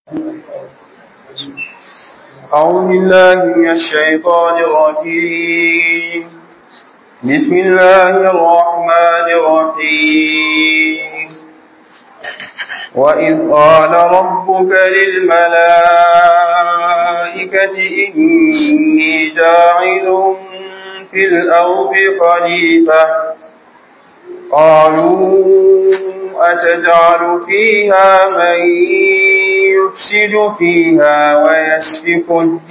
أعوذ بالله من الشيطان الرجيم بسم الله الرحمن الرحيم وإذ قال ربك للملائكة إني جاعل في الأرض خليفة قالوا أتجعل فيها من يفسد فيها ويسفك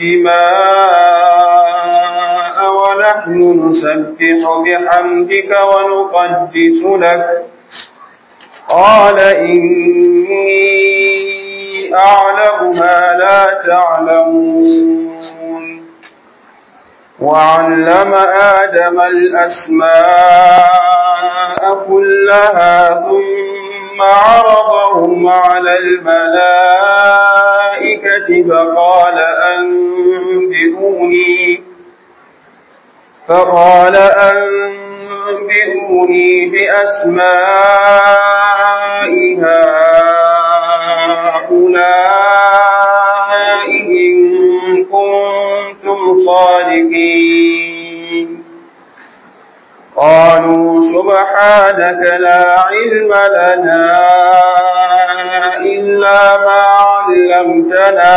الدماء ونحن نسبح بحمدك ونقدس لك قال إني أعلم ما لا تعلمون وعلم آدم الأسماء كلها ثم عرضهم على الملائكة فقال أنبئوني فقال أنبئوني بأسماء هؤلاء إن كنتم صادقين قالوا سبحانك لا علم لنا إلا ما علمتنا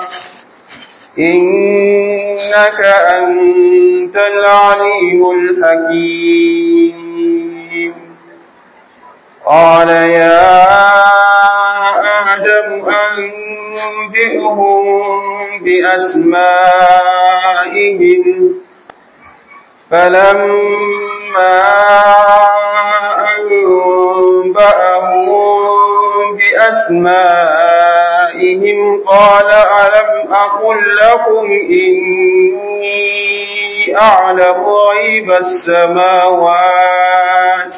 إنك أنت العليم الحكيم قال يا آدم أنبئهم بأسمائهم فلما أنبأهم بأسمائهم قال ألم أقل لكم إني أعلم غيب السماوات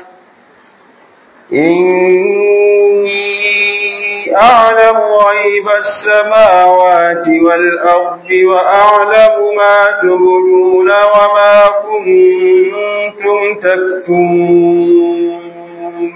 إني أعلم غيب السماوات والأرض وأعلم ما تبدون وما كنتم تكتمون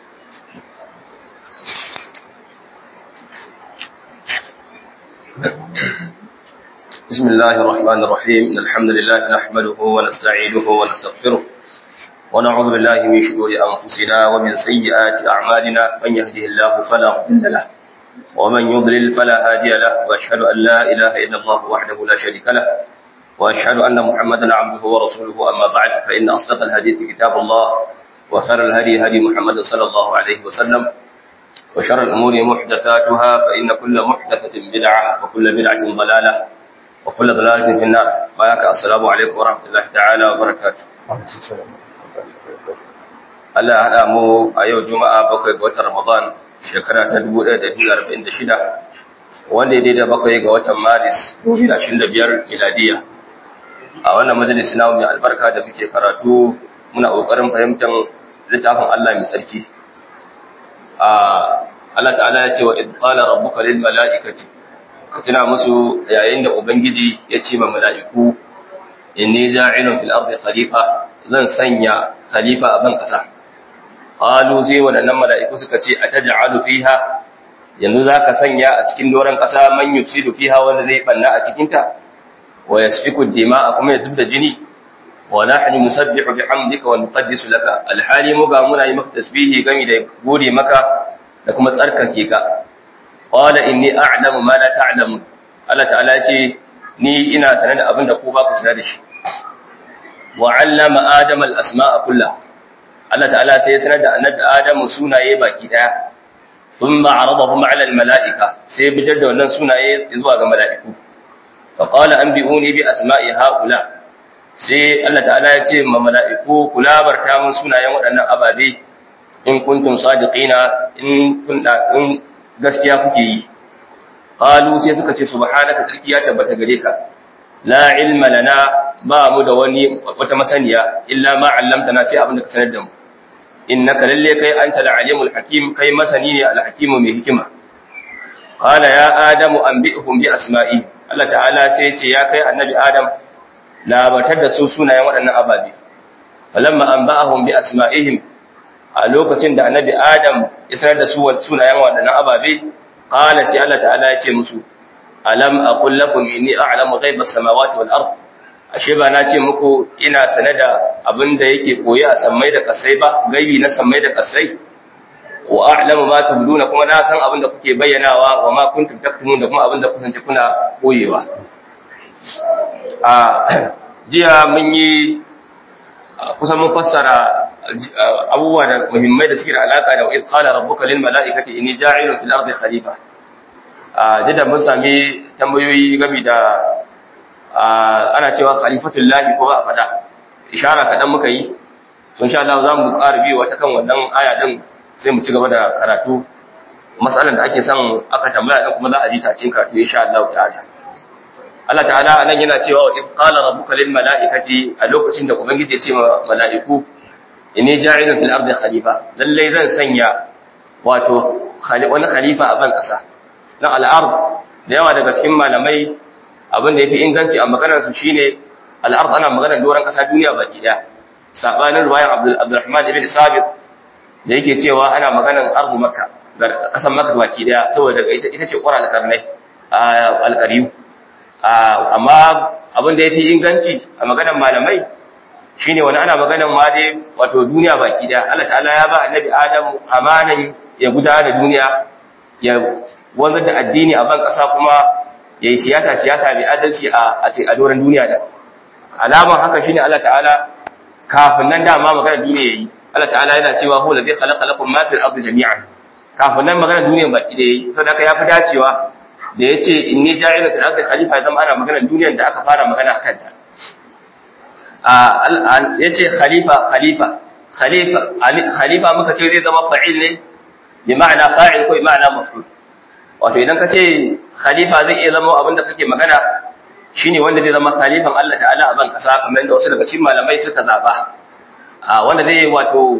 بسم الله الرحمن الرحيم إن الحمد لله نحمده ونستعينه ونستغفره ونعوذ بالله من شرور أنفسنا ومن سيئات أعمالنا من يهده الله فلا مضل له ومن يضلل فلا هادي له وأشهد أن لا إله إلا الله وحده لا شريك له وأشهد أن محمدا عبده ورسوله أما بعد فإن أصدق الحديث كتاب الله وخير الهدي هدي محمد صلى الله عليه وسلم وشر الأمور محدثاتها فإن كل محدثة بدعة وكل بدعة ضلالة وكل ضلالة في النار بارك السلام عليكم ورحمة الله تعالى وبركاته Allah ya haɗa mu a yau Juma'a bakwai ga watan Ramadan shekara ta 1446 wanda ya daidai bakwai ga watan Maris 2025 miladiya. A wannan majalisi na mai albarka da muke karatu muna ƙoƙarin fahimtar littafin Allah mai tsarki. Allah ta'ala ya ce wa idqala rabbuka lil mala'ikati ka tuna musu yayin da ubangiji ya ce ma mala'iku inni ja'ilun fil ardi khalifa zan sanya khalifa a ban kasa qalu zai wadannan mala'iku suka ce ataj'alu fiha yanzu zaka sanya a cikin doran kasa man yufsidu fiha wanda zai banna a cikin ta wa yasfiku dima'a kuma ya zubda jini wa nahnu nusabbihu bihamdika wa nuqaddisu laka alhali mu ga muna yi maka tasbihi gami da gode maka da kuma tsarkake ka qala inni a'lamu ma la ta'lamun Allah ta'ala ce ni ina sanar da abin da ku ba ku sanar da shi wa 'allama adama al-asma'a kullaha Allah ta'ala sai ya sanar da annabi Adamu sunaye baki daya thumma 'aradahum 'ala al-mala'ika sai bijar da wannan sunaye zuwa ga mala'iku fa qala anbi'uni bi asma'i haula sai Allah ta'ala ya ce ma mala'iku kula barta mun sunayen waɗannan ababe in kuntum sadiqina in kun in gaskiya kuke yi qalu sai suka ce subhanaka tsarki ya tabbata gare ka la ilma lana ba mu da wani wata masaniya illa ma 'allamtana sai abin da ka sanar da mu innaka lalle kai anta al-alimul hakim kai masani ne al-hakimu mai hikima qala ya adamu anbi'hum bi asma'i Allah ta'ala sai ce ya kai annabi adam labatar da su sunayen waɗannan ababe falamma anba'ahum bi asma'ihim a lokacin da annabi adam ya sanar da su sunayen waɗannan ababe qala sai Allah ta'ala ya ce musu alam aqul lakum inni a'lamu ghaibas samawati wal ard ashe ba na ce muku ina sane da abin da yake koyi a sammai da kasai ba gaibi na sammai da kasai wa a'lamu ma tubduna kuma na san abin da kuke bayyanawa wa ma kuntum taktumun da kuma abin da kusanci kuna koyewa a jiya mun yi kusan mun fassara abubuwa da muhimmai da suke da alaka da wa'id qala rabbuka lil mala'ikati inni ja'ilun fil ardi khalifa a jida mun sami tambayoyi game da ana cewa khalifatul lahi ko ba a fada ishara kadan muka yi sun sha Allah za mu ƙara biyo wata kan wannan aya din sai mu ci gaba da karatu matsalan da ake son aka tambaya din kuma za a ji ta cikin karatu insha Allah ta'ala Allah ta'ala anan yana cewa wa if qala rabbuka lil mala'ikati a lokacin da ubangiji ya ce wa mala'iku inni ja'ilun fil ardi khalifa lalle zan sanya wato wani khalifa a ban kasa dan al'ard da yawa daga cikin malamai abin da yafi inganci a maganar su shine al'ard ana maganar doran kasa duniya baki daya sabanin ruwayan Abdul Abdurrahman ibn Sabit da yake cewa ana maganar ardu makka kasan makka baki daya saboda ita ita ce qura al-qarnai al-qariyu amma abin da yafi inganci a maganar malamai shine wani ana maganar ma dai wato duniya baki daya Allah ta'ala ya ba annabi Adam amanan ya gudanar da duniya ya wanzar da addini a ban kasa kuma yayi siyasa siyasa mai adalci a a doron duniya da alaman haka shine Allah ta'ala kafin nan dama maganar duniya yayi Allah ta'ala yana cewa huwa ladhi khalaqa lakum ma fil ardi jami'an kafin nan maganar duniya baki da yayi saboda haka yafi dacewa da yace inni ja'ilu fil ardi khalifa zama ana maganar duniyar da aka fara magana akan ta ya ce khalifa khalifa khalifa khalifa muka ce zai zama fa'il ne bi ma'ana fa'il ko bi ma'ana maf'ul wato idan ka ce khalifa zai iya zama abin da kake magana shine wanda zai zama khalifan Allah ta'ala a ban kasa kamar yadda wasu daga cikin malamai suka zaba wanda zai wato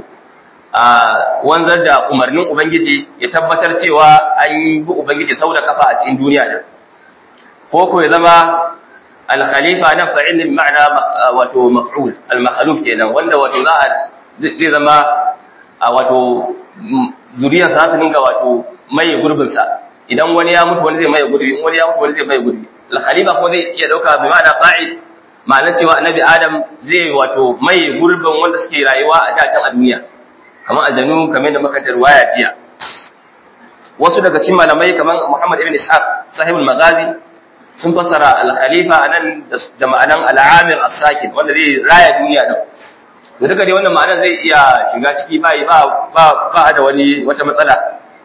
wanzar da umarnin ubangiji ya tabbatar cewa an yi bi ubangiji sau da kafa a cikin duniya da ko ko ya zama al-khalifa nan fa'il bi ma'ana wato maf'ul al-makhluf kenan wanda wato za a zai zama wato zuriyar sa su dinga wato mai gurbin sa idan wani ya mutu wani zai mai gurbi in wani ya mutu wani zai mai gurbi al-khalifa ko zai iya dauka bi ma'ana fa'il ma'ana cewa annabi adam zai wato mai gurbin wanda suke rayuwa a dacin a duniya kamar aljanu kamar da muka tarwaya jiya wasu daga cikin malamai kamar Muhammad ibn Ishaq sahibul magazi sun fassara al-khalifa anan da ma'anan al-amir as-sakin wanda zai raya duniya din to duka dai wannan ma'anar zai iya shiga ciki ba ba ba ba da wani wata matsala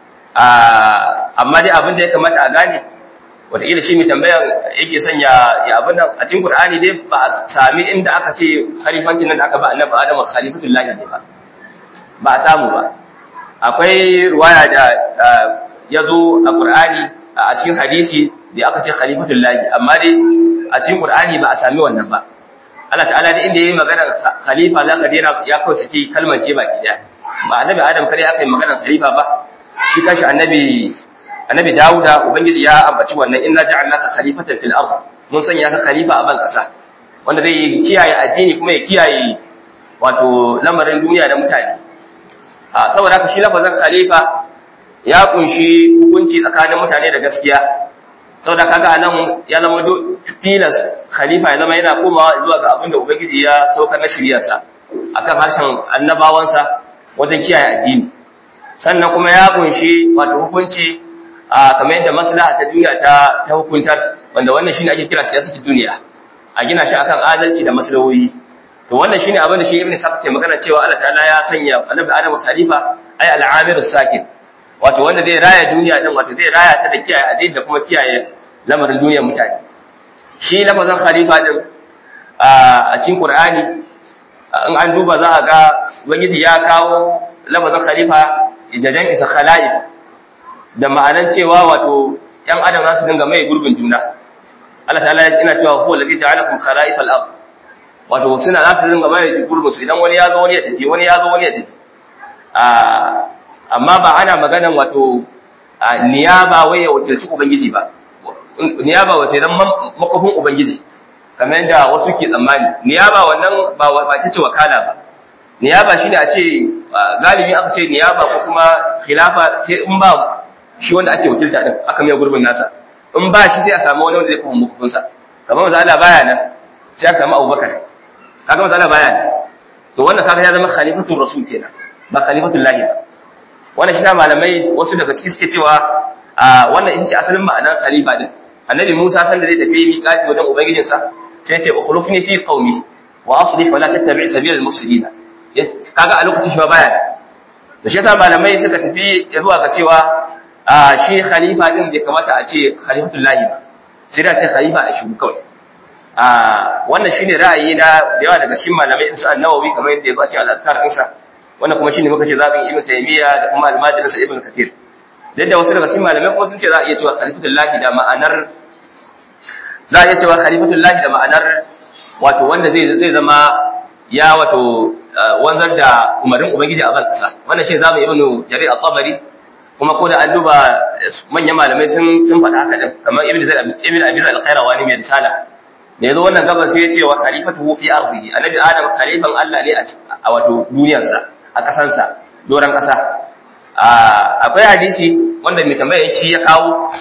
amma dai abin da ya kamata a gane wataƙila shi mai tambayar yake son ya ya abin nan a cikin Qur'ani dai ba a sami inda aka ce khalifancin nan da aka ba annabi Adam khalifatul lahi ne ba ba a samu ba akwai ruwaya da ya zo a Qur'ani a cikin hadisi da aka ce khalifatul lahi amma dai a cikin Qur'ani ba a sami wannan ba Allah ta'ala da inda yayi magana khalifa zaka dena ya kawo saki kalmar ce baki daya ba annabi Adam kare aka yi magana khalifa ba shi kashi annabi annabi Dawuda ubangiji ya ambaci wannan inna ja'alnaka khalifatan fil ard mun sanya ka khalifa a ban kasa wanda zai kiyaye addini kuma ya kiyaye wato lamarin duniya da mutane a saboda haka shi lafazin khalifa ya kunshi hukunci tsakanin mutane da gaskiya saboda kaga anan ya zama tilas khalifa ya zama yana komawa zuwa ga abin da ubangiji ya saukar na shiriyarsa akan harshen annabawansa wajen kiyaye addini sannan kuma ya kunshi wato hukunci a kamar yadda maslaha ta duniya ta ta hukuntar wanda wannan shine ake kira siyasar duniya a gina shi akan adalci da maslahohi to wannan shine abin da shi ibn Sa'd ke magana cewa Allah ta'ala ya sanya annabi Adam khalifa ay al-amir sakin wato wanda zai raya duniya din wato zai raya ta da kiyaye addini da kuma kiyaye lamarin duniyar mutane shi lafazin khalifa din a cikin Qur'ani in an duba za a ga ubangiji ya kawo lafazin khalifa da jan isa khala'if da ma'anan cewa wato ‘yan adam za su dinga mai gurbin juna. Allah ta'ala ina cewa huwa lafi ta'alakum khala'if al-ard wato suna za su dinga mai gurbin su idan wani ya zo wani ya tafi wani ya zo wani ya tafi amma ba ana maganan wato niyaba wai ya wakilci ubangiji ba niyaba wato idan makofin ubangiji kamar yadda wasu ke tsammani niyaba wannan ba ba ta ce wakala ba niyaba shine a ce galibi aka ce niyaba ko kuma khilafa sai in ba shi wanda ake wakilta din aka mai gurbin nasa in ba shi sai a samu wani wanda zai kuma mukufin sa kamar manzo Allah baya nan sai aka samu Abubakar kaga manzo Allah baya nan to wannan kaga ya zama khalifatul rasul kenan ba khalifatul lahi ba wannan shi malamai wasu daga ciki suke cewa a wannan ita ce asalin ma'anar khalifa din annabi Musa san da zai tafi miƙati wajen ubangijinsa sai ya ce ukhlufni fi qaumi wa aslih wa la tattabi' sabila al-mufsidin kaga a lokacin shi baya da shi yasa malamai suka tafi zuwa ga cewa shi khalifa din bai kamata a ce khalifatul lahi ba sai da ce khalifa a shugu kawai wannan shine ra'ayi na da yawa daga cikin malamai su an-nawawi kamar yadda ya zo a cikin al-azkar ɗinsa wannan kuma shine muka ce zabin ibn taymiya da kuma al-majlis ibn kathir da wasu daga cikin malamai kuma sun ce za a iya cewa khalifatul lahi da ma'anar za a iya cewa khalifatul lahi da ma'anar wato wanda zai zai zama ya wato wanzar da umarin ubangiji a ban kasa wannan shi zamu ibnu jarir at-tabari kuma ko da an duba manyan malamai sun sun faɗa haka din kamar ibnu zaid ibnu abi zaid al-qayrawani mai risala da yazo wannan gaban sai ya ce wa khalifatuhu fi ardihi annabi adam khalifan Allah ne a wato duniyarsa a kasansa doran kasa akwai hadisi wanda mai tambaya yace ya kawo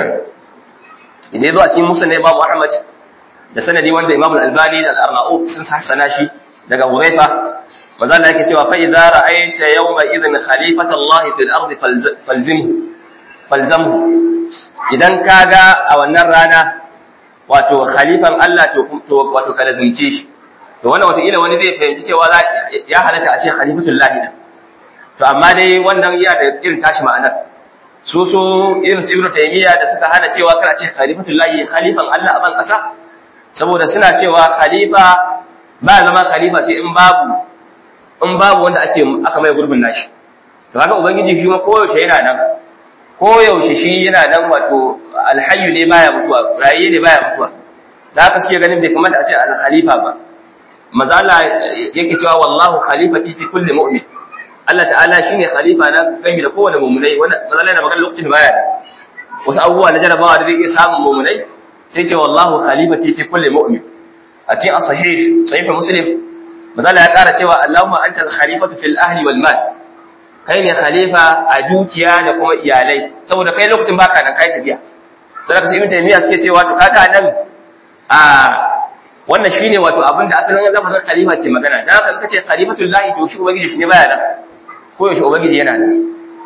idan yazo a cikin musa ne babu ahmad da sanadi wanda imam al-albani da al-arnaut sun hassana shi daga huraifa manzo Allah yake cewa fa idza ra'aita yawma idhin khalifata Allah fil ardi falzimhu falzamhu idan kaga a wannan rana wato khalifan Allah to wato kada zunce shi to wannan wato ila wani zai fahimci cewa ya halatta a ce khalifatul lahi to amma dai wannan iya da irin tashi ma'anar su su irin su ibnu taymiya da suka hana cewa kana ce khalifatul lahi khalifan Allah a ban kasa saboda suna cewa khalifa ba zama khalifa sai in babu in babu wanda ake aka mai gurbin nashi to kaga ubangiji shi ma koyaushe yana nan koyaushe shi yana nan wato alhayyu ne baya mutuwa rayi ne baya mutuwa da haka suke ganin bai kamata a ce al-khalifa ba maza Allah yake cewa wallahu khalifati fi kulli mu'min Allah ta'ala shine khalifa na gami da kowane mu'minai wanda maza Allah yana magana lokacin baya da wasu abubuwa na jarabawa da zai iya samun mu'minai sai ce wallahu khalifati fi kulli mu'min a cikin as-sahih sahih muslim maza Allah ya kara cewa Allahumma anta al-khalifatu fil ahli wal mal kai ne khalifa a dukiya da kuma iyalai saboda kai lokacin baka nan kai tafiya sai ka sai ibn taymiya suke cewa to kaga nan a wannan shine wato abin da asalin lafazin khalifa ke magana dan haka kace khalifatul lahi to shi ubangiji shi ne baya nan ko yaushe ubangiji yana nan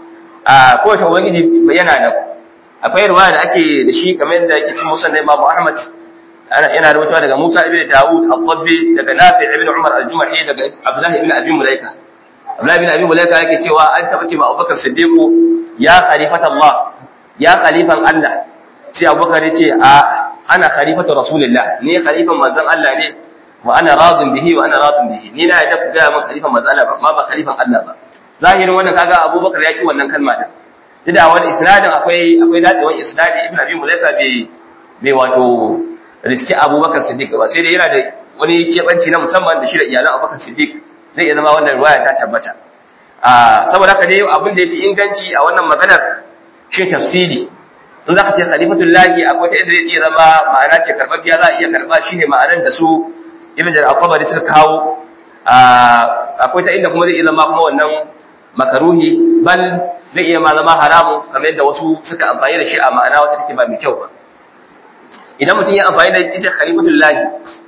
a ko yaushe ubangiji yana nan akwai ruwaya da ake da shi kamar yadda yake cikin musnad Imam Ahmad yana rubutuwa daga Musa ibn Dawud al-Dabbi daga Nafi ibn Umar al-Jumahi daga Abdullah ibn Abi Mulaika Abdullah ibn Abi Mulaika yake cewa an taba ce ma Abubakar Siddiq ya khalifat Allah ya khalifan Allah sai Abubakar ya ce a ana khalifatu Rasulillah ni khalifan manzon Allah ne wa ana radin bihi wa ana radin bihi ni na yadda ga mun khalifan manzon Allah ba ma ba khalifan Allah ba zahirin wannan kaga Abubakar ya ki wannan kalma din duk da wani isnadin akwai akwai dacewan isnadi Ibn Abi Mulaika bai bai wato riski Abubakar Siddiq ba sai dai yana da wani kebanci na musamman da shi da iyalan Abubakar Siddiq zai iya zama wannan ruwaya ta tabbata a saboda haka dai abin da yafi inganci a wannan maganar shi tafsiri in zaka ce khalifatul lahi akwai ta inda zai iya zama ma'ana ce karbabbiya za a iya karba shine ma'anar da su ibn jarir al-qabari suka kawo akwai ta inda kuma zai iya zama kuma wannan makaruhi bal zai iya ma zama haramun kamar yadda wasu suka amfani da shi a ma'ana wata take ba mai kyau ba idan mutum ya amfani da ita khalifatul lahi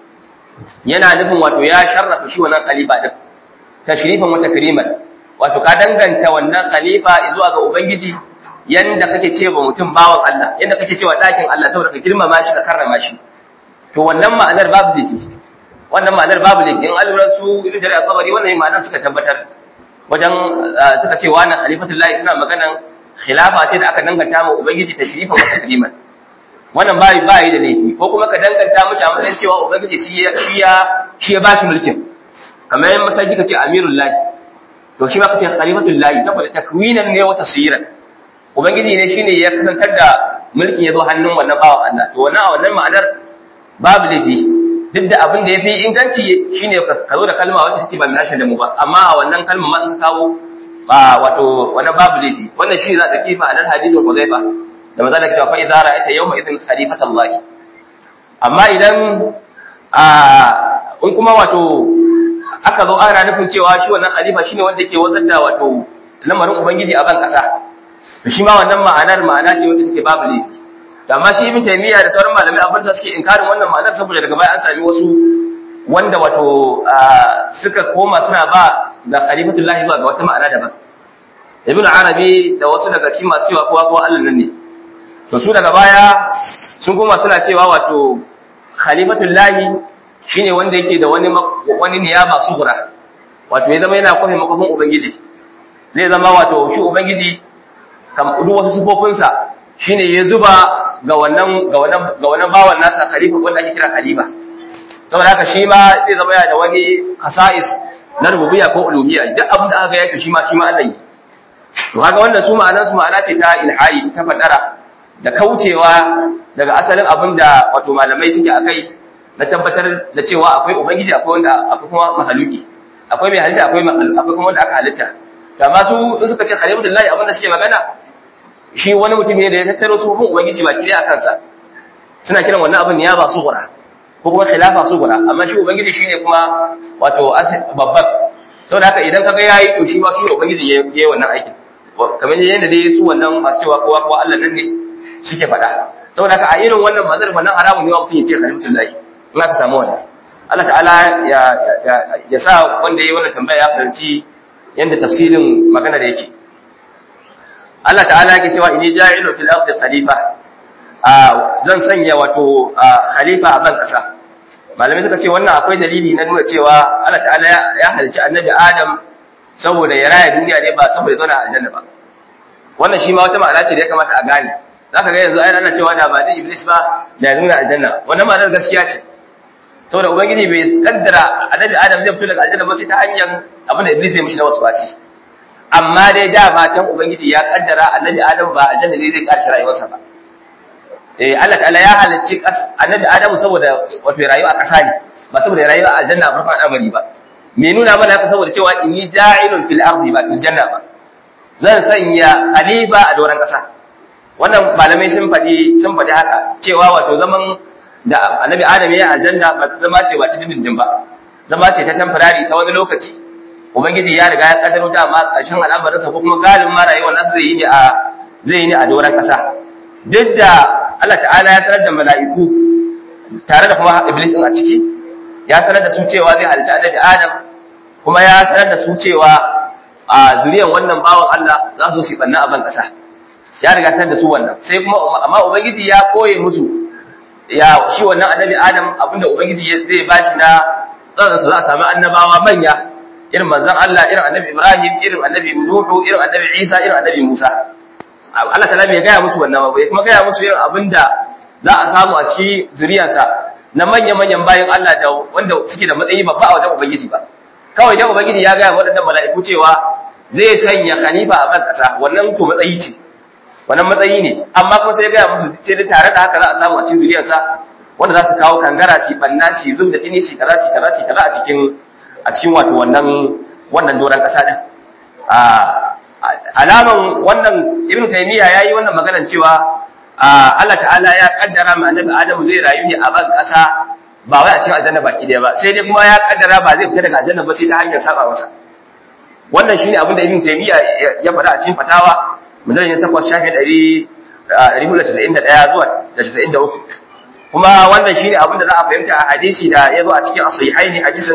yana nufin wato ya sharrafa shi wannan khalifa din tashrifan wa takriman wato ka danganta wannan khalifa zuwa ga ubangiji yanda kake ce ba mutum bawan Allah yanda kake cewa dakin Allah saboda ka girmama shi ka karrama shi to wannan ma'anar babu dace wannan ma'anar babu dace in alura su ibn jarir al-tabari wannan ma'anar suka tabbatar wajen suka ce wannan khalifatullahi suna maganan khilafa ce da aka danganta ma ubangiji tashrifan wa takriman wannan ba ba yi da laifi ko kuma ka danganta mace a matsayin cewa ubangiji shi ya shi ya shi ya bashi mulkin kamar yan masaji kace amirul lahi to shi ma kace khalifatul lahi saboda takwinan ne wa tasiran ubangiji ne shine ya kasantar da mulkin ya zo hannun wannan bawan Allah to wannan a wannan ma'anar babu laifi duk da abin da yafi inganci shine ka zo da kalma wacce take ba mai hashin da mu ba amma a wannan kalma ma in ka kawo ba wato wannan babu laifi wannan shi za ka kifa a nan hadisin Huzaifa da maza da cewa fa idza ra'aita yawma idhin khalifata Allah amma idan a in kuma wato aka zo ana nufin cewa shi wannan khalifa shine wanda yake wazar da wato lamarin ubangiji a ban kasa to shi ma wannan ma'anar ma'ana ce wacce take babu laifi to amma shi ibn taymiya da sauran malamai abin da suke inkarin wannan ma'anar saboda daga baya an sami wasu wanda wato suka koma suna ba da khalifatullahi ba ga wata ma'ana daban ibn arabi da wasu daga cikin masu cewa kowa kowa Allah nan ne to su daga baya sun koma suna cewa wato khalifatullahi shine wanda yake da wani wani niyaba sugura wato ya zama yana kwafe makofin ubangiji zai zama wato shi ubangiji kam duk wasu sifofinsa shine ya zuba ga wannan ga wannan ga wannan bawan nasa khalifa wanda ake kira khalifa saboda haka shi ma zai zama yana da wani khasa'is na rububiyya ko uluhiyya duk abin da aka ga yake shi ma shi ma Allah yi to kaga wannan su ma'anar su ma'ana ce ta ilhadi ta fadara da kaucewa daga asalin abin da wato malamai suke akai na tabbatar da cewa akwai ubangiji akwai wanda akwai kuma mahaluki akwai mai halitta akwai akwai kuma wanda aka halitta to amma su in suka ce khalifatullahi abin da suke magana shi wani mutum ne da ya tattaro su hukun ubangiji ba kire a kansa suna kiran wannan abin ya ba su gura ko kuma khilafa su gura amma shi ubangiji shine kuma wato babban saboda haka idan kaga yayi to shi ma shi ubangiji yayi wannan aikin kamar yadda dai su wannan masu cewa kowa kowa Allah nan ne suke faɗa saboda haka a irin wannan mazar wannan haramun ne wa mutum ya ce khalifatullahi in aka samu wannan Allah ta'ala ya ya sa wanda yayi wannan tambaya ya fahimci yanda tafsirin magana da yake Allah ta'ala yake cewa inni ja'ilu fil ardi khalifa zan sanya wato khalifa a ban kasa malamai suka ce wannan akwai dalili na nuna cewa Allah ta'ala ya halicci annabi Adam saboda ya raya duniya ne ba saboda zauna a aljanna ba wannan shi ma wata ma'ana ce da ya kamata a gane zaka ga yanzu ai ana cewa da ba da iblis ba da ya zauna a aljanna wannan ma'anar gaskiya ce saboda ubangiji bai kaddara annabi Adam zai fito daga aljanna ba sai ta hanyar abin da iblis zai mishi na waswasi amma dai da matan ubangiji ya kaddara annabi Adam ba aljanna ne zai karshe rayuwarsa ba eh Allah ta'ala ya halicci annabi Adamu saboda wato rayuwa a ƙasa ne ba saboda rayuwa a aljanna a farkon amari ba me nuna mana haka saboda cewa inni ja'ilun fil ardi ba fil janna ba zan sanya khalifa a doran ƙasa wannan malamai sun faɗi sun faɗi haka cewa wato zaman da annabi Adam ya aljanna ba zama ce ba ta dindindin ba zama ce ta temporary ta wani lokaci ubangiji ya riga ya kaddaro dama ƙarshen al'amarinsa ko kuma galibin ma rayuwar nasu zai yi ne a zai yi ne a doran ƙasa duk da Allah ta'ala ya sanar da mala'iku tare da kuma Iblis ɗin a ciki, ya sanar da su cewa zai halitta annabi Adam, kuma ya sanar da su cewa a zuriyan wannan bawan Allah za su su banna a ban ƙasa. Ya riga sanar da su wannan, sai kuma amma Ubangiji ya koye musu ya shi wannan annabi Adam abinda Ubangiji zai ba shi na tsararsa za a sami annabawa manya irin manzon Allah, irin annabi Ibrahim, irin annabi Nuhu, irin annabi Isa, irin annabi Musa. Allah ta bai gaya musu wannan ba kuma gaya musu yin abin da za a samu a cikin zuriyarsa na manya-manyan bayan Allah da wanda suke da matsayi babba a wajen Ubangiji ba kawai dan Ubangiji ya gaya waɗannan mala'iku cewa zai sanya khalifa a ban ƙasa wannan to matsayi ce wannan matsayi ne amma kuma sai ya gaya musu sai da tare da haka za a samu a cikin zuriyarsa wanda za su kawo kangara shi banna shi zub da jini shi kaza shi kaza shi kaza a cikin a cikin wato wannan wannan doran ƙasa din alaman wannan ibn taymiya yayi wannan maganar cewa Allah ta'ala ya kaddara ma annabi Adam zai rayu ne a ban kasa ba wai a cikin aljanna baki daya ba sai dai kuma ya kaddara ba zai fita daga aljanna ba sai ta hanyar saba masa wannan shine abin da ibn taymiya ya faɗa a cikin fatawa mujallal 8 shafi 491 zuwa 93 kuma wannan shine abin da za a fahimta a hadisi da ya zo a cikin as-sahihaini hadisin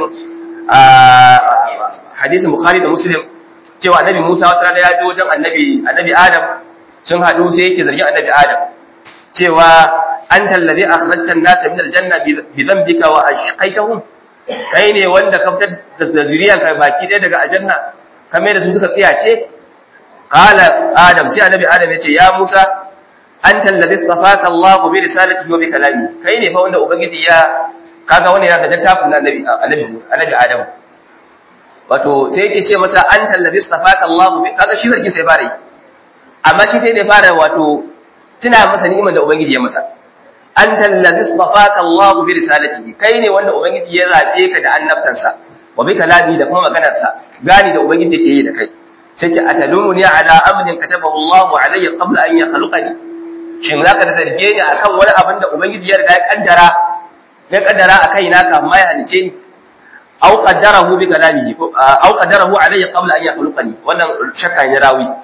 hadisin bukhari da muslim cewa annabi Musa wata rana ya je wajen annabi annabi Adam sun haɗu sai yake zargin annabi Adam cewa anta alladhi akhrajta an-nasa min al-janna bi dhanbika wa ashqaytahum kai ne wanda ka fitar da zuriyanka baki ɗaya daga aljanna kamar da su suka tsiyace qala Adam sai annabi Adam ya ce ya Musa anta alladhi istafaka Allah bi risalatihi wa bi kalami kai ne fa wanda ubangiji ya kaga wannan ya ga littafin annabi annabi annabi Adam wato sai yake ce masa an tallabi stafaka Allah bi kaga shi zargi sai fara yi amma shi sai da fara wato tuna masa ni'imar da ubangiji ya masa an tallabi stafaka Allah bi risalati kai ne wanda ubangiji ya zabe ka da annabtansa wa bi kalami da kuma maganarsa gani da ubangiji yake yi da kai sai ce atalumuni ala amrin katabahu Allah alayya qabla an yakhluqani shin zaka da zarge ni akan wani abin da ubangiji ya riga ya kaddara ya kaddara akai na kafin ma ya halice ni aw qaddarahu bi kalamihi aw qaddarahu alayya qabla an yakhluqani wannan shakka ne rawi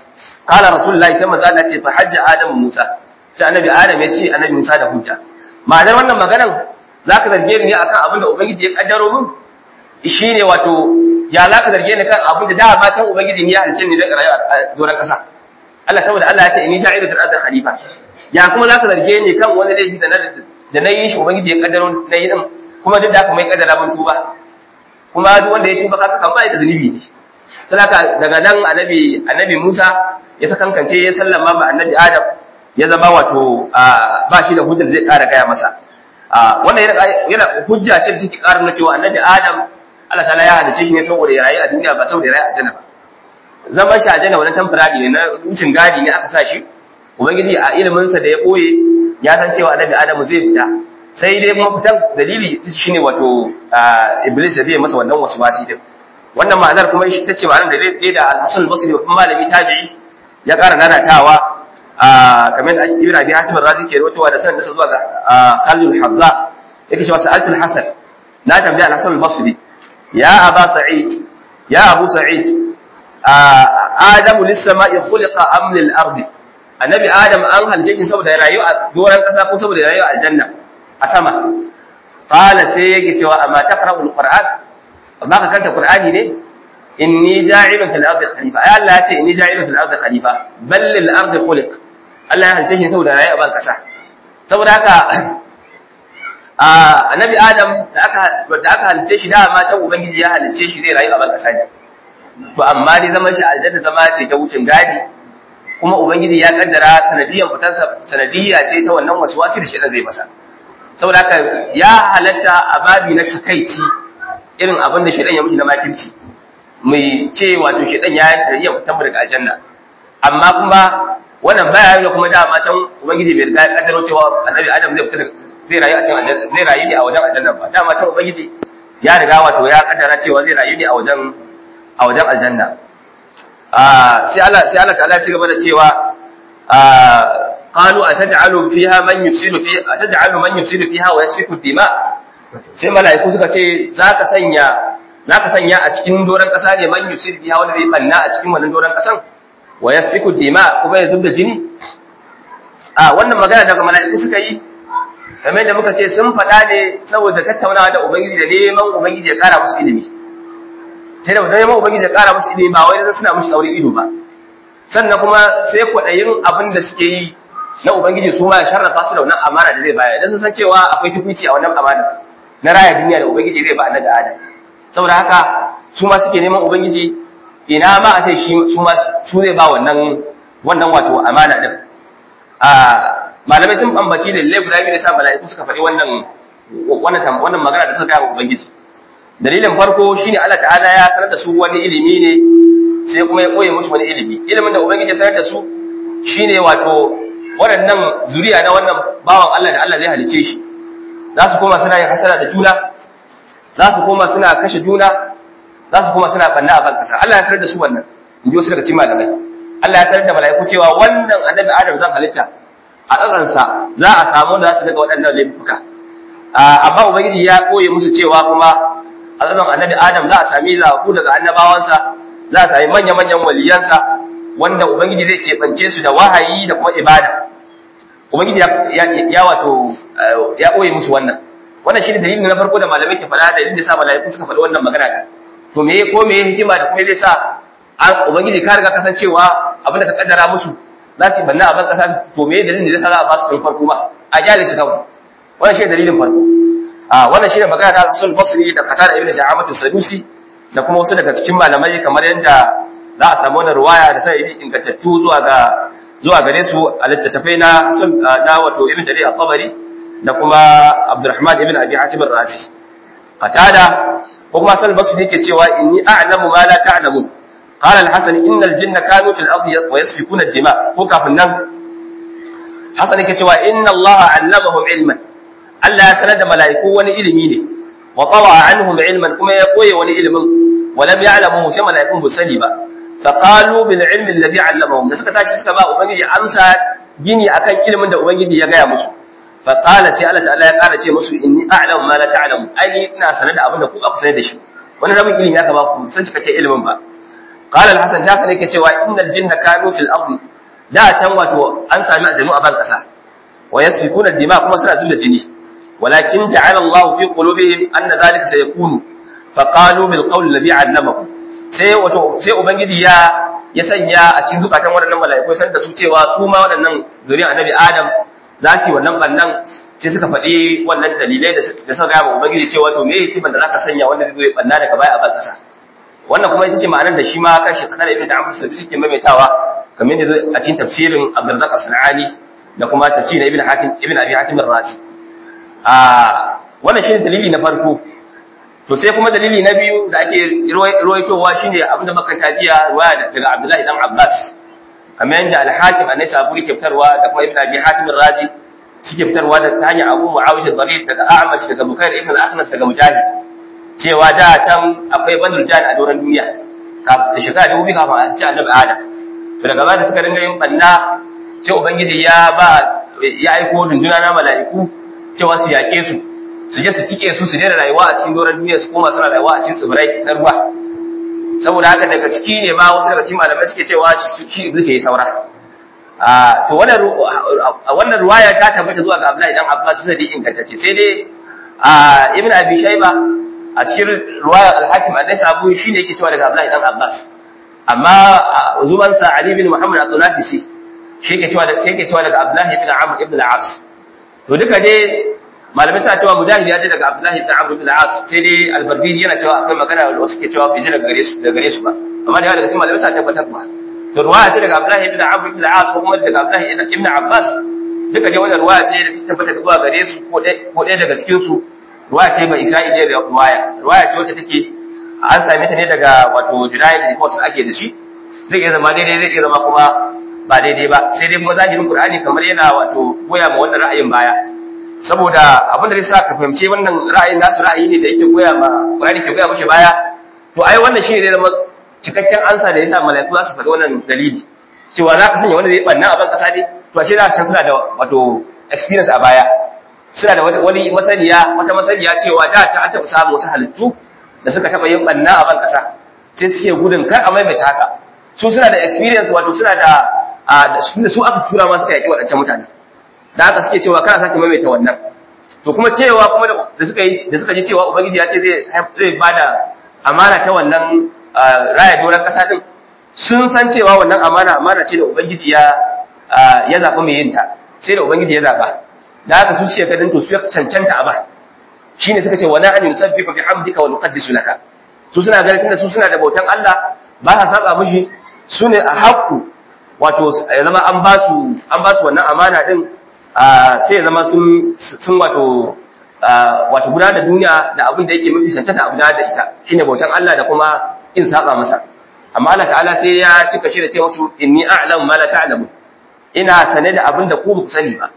qala rasulullahi sai manzo Allah ce fa hajja adamu musa sai annabi adam ya ce annabi musa da hujja ma'anar wannan maganan zaka zarge ni akan abin da ubangiji ya kaddaro min shine wato ya zaka zarge ni kan abin da dama can ubangiji ne ya halicce ni da rayuwa a doron kasa Allah saboda Allah ya ce inni ja'ilu fil ardi khalifa ya kuma zaka zarge ni kan wani laifi da na da na yi shi ubangiji ya kaddaro na yi din kuma duk da haka mai kaddara mun tuba kuma duk wanda ya tuba kaka kan bai da zunubi ne saboda daga nan annabi annabi Musa ya sakankance ya sallama ma annabi Adam ya zama wato ba shi da hujjar zai kara gaya masa wannan yana hujja ce da take ƙara nuna cewa annabi Adam Allah ta'ala ya halice shi ne saboda ya rayu a duniya ba saboda ya rayu a janna ba zaman shi a janna wani temporary ne na wucin gadi ne aka sa shi ubangiji a ilimin sa da ya boye ya san cewa annabi Adam zai fita sai dai kuma fitan dalili shine wato iblis da zai masa wannan waswasi din wannan ma'anar kuma ita ce ma'anar da dai da al-Hasan al-Basri babban malami tabi'i ya ƙara nanatawa kamar da ibn abi hatim razi ke rawaitowa da sanin da zuwa ga Khalid al-Hazza yake cewa sa'altu al-Hasan na tambaya al-Hasan al-Basri ya Aba Sa'id ya Abu Sa'id Adam lis-sama'i khuliqa am lil-ardi annabi Adam an halice shi saboda rayu a doran kasa ko saboda rayu a janna a sama qala sai yake cewa amma taqra'u al-Qur'an amma ka kanta Qur'ani ne inni ja'ilun fil ardi khalifa ai Allah ya ce inni ja'ilun fil ardi khalifa bal lil ardi khuliq Allah ya halice shi saboda rayu a ban kasa saboda haka a annabi Adam da aka da aka halice shi da ma ta ubangiji ya halice shi zai rayu a ban kasa ne to amma dai zaman shi aljanna zama ce ta wucin gadi kuma ubangiji ya kaddara sanadiyan fitarsa sanadiyya ce ta wannan waswasi da shedan zai masa saboda haka ya halatta a babi na takaici irin abin da shedan ya miji na makirci mai ce wato shedan ya yi sanadiyan fitar mu daga aljanna amma kuma wannan baya yana kuma da matan ubangiji bai riga kaddaro cewa annabi adam zai fita zai rayu a cikin zai rayu ne a wajen aljanna ba da matan ubangiji ya riga wato ya kaddara cewa zai rayu ne a wajen a wajen aljanna sai Allah sai Allah ta'ala ya ci gaba da cewa qalu ataj'alu fiha man yufsidu fi ataj'alu man yufsidu fiha wa yasfiku dima sai mala'iku suka ce zaka sanya zaka sanya a cikin doran kasa ne man yufsidu fiha wanda zai banna a cikin wannan doran kasan wa yasfiku dima kuma ya zubda jini a wannan magana daga mala'iku suka yi kamar da muka ce sun faɗa ne saboda tattaunawa da ubangiji da neman ubangiji ya kara musu ilimi sai da neman ubangiji ya kara musu ilimi ba wai da suna mushi saurin ido ba sannan kuma sai kwaɗayin abin da suke yi na ubangiji su ma ya sharrafa su da wannan amana da zai bayar dan sun san cewa akwai tukunci a wannan amana na raya duniya da ubangiji zai ba annabi adam saboda haka su ma suke neman ubangiji ina ma a ce su ma su zai ba wannan wannan wato amana din a malamai sun bambaci da lalle guda biyu da sa mala'iku suka faɗi wannan wannan wannan magana da suka ga ubangiji dalilin farko shine Allah ta'ala ya sanar da su wani ilimi ne sai kuma ya koye musu wani ilimi ilimin da ubangiji ya sanar da su shine wato waɗannan zuriya na wannan bawan Allah da Allah zai halice shi za su koma suna yin hasara da juna za su koma suna kashe juna za su koma suna banna a ban kasa Allah ya sanar da su wannan in ji wasu daga cikin malamai Allah ya sanar da mala'iku cewa wannan annabi Adam zan halitta a ƙasansa za a samu da za su daga waɗannan laifuka amma ubangiji ya koye musu cewa kuma a ƙasan annabi Adam za a sami zaku daga annabawansa za a sami manya-manyan waliyansa wanda ubangiji zai keɓance su da wahayi da kuma ibada ubangiji ya wato ya koye musu wannan wannan shine dalilin na farko da malamai ke faɗa dalilin da sa malaiku suka faɗi wannan magana da to me ko me hikima da kuma zai sa ubangiji ka riga kasancewa abin da ka kaddara musu za su banna a ban kasa to me dalilin da zai sa za a ba su tun farko ba a kyale su kawai wannan shine dalilin farko a wannan shine magana da Hasan Basri da Qatada ibn Ja'amat Sadusi da kuma wasu daga cikin malamai kamar yadda za a samu wannan ruwaya da sai ingantattu zuwa ga zuwa gare su a littattafai na na wato Ibn Jarir al-Tabari da kuma Abdurrahman ibn Abi Hatim ar-Razi Qatada ko kuma Hasan Basri yake cewa inni a'lamu ma la ta'lamun qala al-Hasan inna al-jinna kanu fil ardi wa yasfikuna ad-dima ko kafin nan Hasan yake cewa inna Allah 'allamahum ilman Allah ya sanar da mala'iku wani ilimi ne wa tawa anhum ilman kuma ya koye wani ilimin wa lam ya'lamu sai mala'ikun bu sani ba fa qalu bil ilmi alladhi 'allamahum da suka tashi suka ba ubangiji amsa gini akan ilimin da ubangiji ya gaya musu fa qala sai Allah ta'ala ya kara ce musu inni a'lamu ma la ta'lamu ai ina sanar da abin da ku ba ku sanar da shi wani rabin ilimi ya ba ku san cikakken ilimin ba qala al-hasan hasan yake cewa innal jinna kanu fil ardi da tan wato an sami aljanu a ban kasa wa yasfikuna dima kuma suna zuba jini walakin ja'ala Allah fi qulubihim anna dhalika sayakunu faqalu bil qawl alladhi 'allamahu sai wato sai ubangiji ya ya sanya a cikin zukatan waɗannan mala'iku san da su cewa su ma waɗannan zuriyar annabi Adam za su yi wannan bannan sai suka faɗi wannan dalilai da suka gaya wa ubangiji cewa to me hikiman da zaka sanya wanda zai banna daga baya a ban kasa wannan kuma ita ce ma'anar da shi ma kan shi kadar ibn Amr sabi suke maimaitawa kamar yadda a cikin tafsirin Abdurrazzaq As-Sanani da kuma tafsirin Ibn Hatim Ibn Abi Hatim Ar-Razi a wannan shine dalili na farko to sai kuma dalili na biyu da ake ruwaitowa shine abinda makanta jiya ruwaya daga Abdullahi dan Abbas kamar yadda Al-Hakim An-Naisaburi ke fitarwa da kuma Ibn Abi Hatim Ar-Razi suke fitarwa da ta hanyar Abu Muawiya al-Barid daga A'mash daga Bukair ibn al-Akhnas daga Mujahid cewa da can akwai bandul jan a doron duniya da shekara dubu biyu kafin a ci annabi Adam to daga baya da suka dinga yin banna sai ubangiji ya ba ya aiko dunduna na mala'iku cewa su yaƙe su su je su tike su su daina rayuwa a cikin doron duniya su koma suna rayuwa a cikin tsibirai na ruwa saboda haka daga ciki ne ma wasu daga cikin malamai suke cewa shi iblis ya yi saura a to wannan wannan ruwaya ta tabbata zuwa ga Abdullahi dan Abbas sai dai ingantacce sai dai a Ibn Abi Shayba a cikin ruwaya Al-Hakim An-Nasa'i shine yake cewa daga Abdullahi dan Abbas amma zuban sa Ali bin Muhammad Al-Nafisi shi yake cewa sai yake cewa daga Abdullahi bin Amr ibn al-As to duka dai malamai suna cewa Mujahid ya ce daga Abdullahi bin Amr ibn al-As sai dai Al-Barbihi yana cewa akwai magana wanda wasu ke cewa bai ji daga gare su daga gare su ba amma da yawa daga cikin malamai suna tabbatar ba to ruwaya ce daga Abdullahi ibn Amr ibn al-As ko kuma daga Abdullahi ibn Abbas duka dai wannan ruwaya ce da ta tabbata zuwa gare su ko ɗaya daga cikin su ruwaya ce mai Isra'ila da ruwaya ruwaya ce wacce take an same ta ne daga wato Junayd report da ake da shi zai iya zama daidai zai iya zama kuma ba daidai ba sai dai kuma zahirin Qur'ani kamar yana wato goya ma wannan ra'ayin baya saboda abin da zai sa ka fahimci wannan ra'ayin nasu ra'ayi ne da yake goya ma Qur'ani ke goya mishi baya to ai wannan shine zai zama cikakken ansa da yasa mala'iku za su faɗi wannan dalili cewa za ka sanya wanda zai banna a ban kasa ne to ashe za san suna da wato experience a baya suna da wani masaniya wata masaniya cewa da ta taɓa samun wasu halittu da suka taɓa yin banna a ban kasa sai suke gudun kar a maimaita haka su suna da experience wato suna da da su aka tura ma suka yaƙi waɗancan mutane da haka suke cewa kana sake maimaita wannan to kuma cewa kuma da suka yi da suka ji cewa ubangiji ya ce zai zai bada amana ta wannan raya doron kasa din sun san cewa wannan amana amana ce da ubangiji ya ya zaba mai yin ta sai da ubangiji ya zaba da haka su suke gadin to su cancanta a ba shine suka ce wala an yusabbihu bihamdika wa nuqaddisu laka su suna ganin tunda su suna da bautan Allah ba sa saba mishi su ne a haƙu wato ya zama an ba su an ba su wannan amana din sai ya zama sun sun wato wato gudanar da duniya da abin da yake mafi cancanta a gudanar da ita shine bautan Allah da kuma in saba masa amma Allah ta'ala sai ya cika shi da ce musu inni a'lamu ma la ta'lamu ina sane da abin da ku ba ku sani ba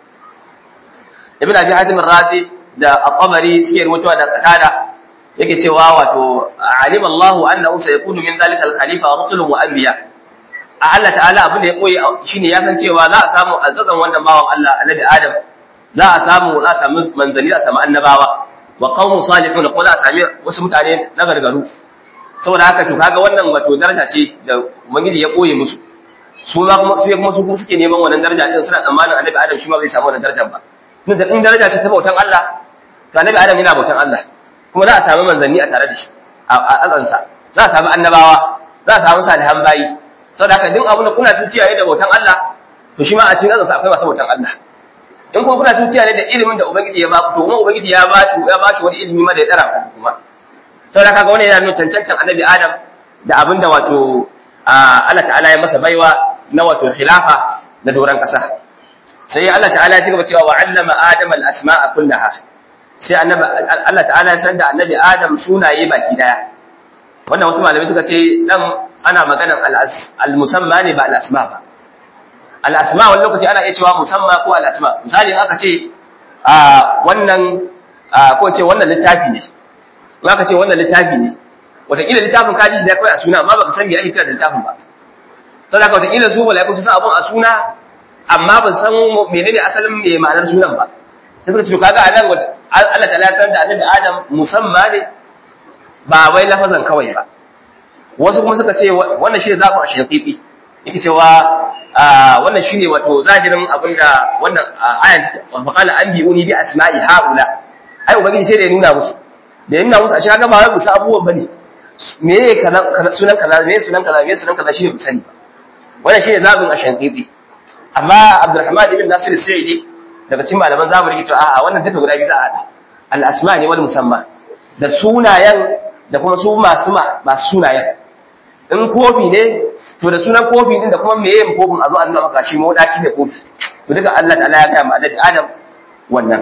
ibn abi hatim razi da al-qamari suke rubutuwa da qatada yake cewa wato alima Allahu annahu sayakunu min dhalika al-khalifa rusulun wa anbiya a Allah ta'ala abin da ya koyi shine ya san cewa za a samu azzazan wannan bawan Allah annabi Adam za a samu za a samu manzanni za a samu annabawa wa qaumun salihun ko za a sami wasu mutane na gargaru saboda haka to kaga wannan wato daraja ce da ubangiji ya koye musu su ma kuma su kuma su kuma suke neman wannan daraja din suna tsammanin annabi Adam shi ma bai samu wannan darajar ba tun da in daraja ce ta bautan Allah to annabi Adam yana bautan Allah kuma za a samu manzanni a tare da shi a azansa za a samu annabawa za a samu salihan bayi saboda haka duk abin da kuna tuciya ne da bautan Allah to shi ma a cikin azansa akwai masu bautan Allah in kuma kuna tuciya ne da ilimin da ubangiji ya baku to kuma ubangiji ya ba shi ya ba shi wani ilimi ma da ya tsara ku kuma saboda haka wannan yana nuna cancantan annabi Adam da abin da wato Allah ta'ala ya masa baiwa na wato khilafa na doran kasa sai Allah ta'ala ya ci gaba cewa wa 'allama Adam al-asma'a kullaha sai annabi Allah ta'ala ya san da annabi Adam sunaye baki daya wannan wasu malamai suka ce dan ana maganar al-musamma ne ba al-asma ba al-asma wani lokaci ana iya cewa musamma ko al-asma misali in aka ce wannan ko ce wannan littafi ne in aka ce wannan littafi ne wataƙila littafin ka ji shi da kawai a suna amma baka san me ake kira da littafin ba saboda haka wataƙila su malaiku su san abun a suna amma ban san menene asalin me ma'anar sunan ba sai suka ce kaga anan Allah ta san da annabi Adam musamma ne ba wai lafazan kawai ba wasu kuma suka ce wannan shi ne zaɓin a shafifi yake cewa wannan shi ne wato zahirin abinda wannan ayan faƙala an bi'uni bi asma'i ha'ula ai ubangiji sai da ya nuna musu da ya nuna musu a shi kaga ba wai musu abubuwan bane me ne sunan kaza me sunan kaza me sunan kaza shine musani wannan shine zabin a shankiti amma Abdulrahman ibn Nasir Sa'idi daga cikin malaman zamani yake cewa a'a wannan duka guda biyu za a hada al asma ne wal musamma da sunayen da kuma su masu masu sunayen in kofi ne to da sunan kofi din da kuma meye kofin a zo an nuna shi mu daki ne kofi to duka Allah ta'ala ya ga ma annabi Adam wannan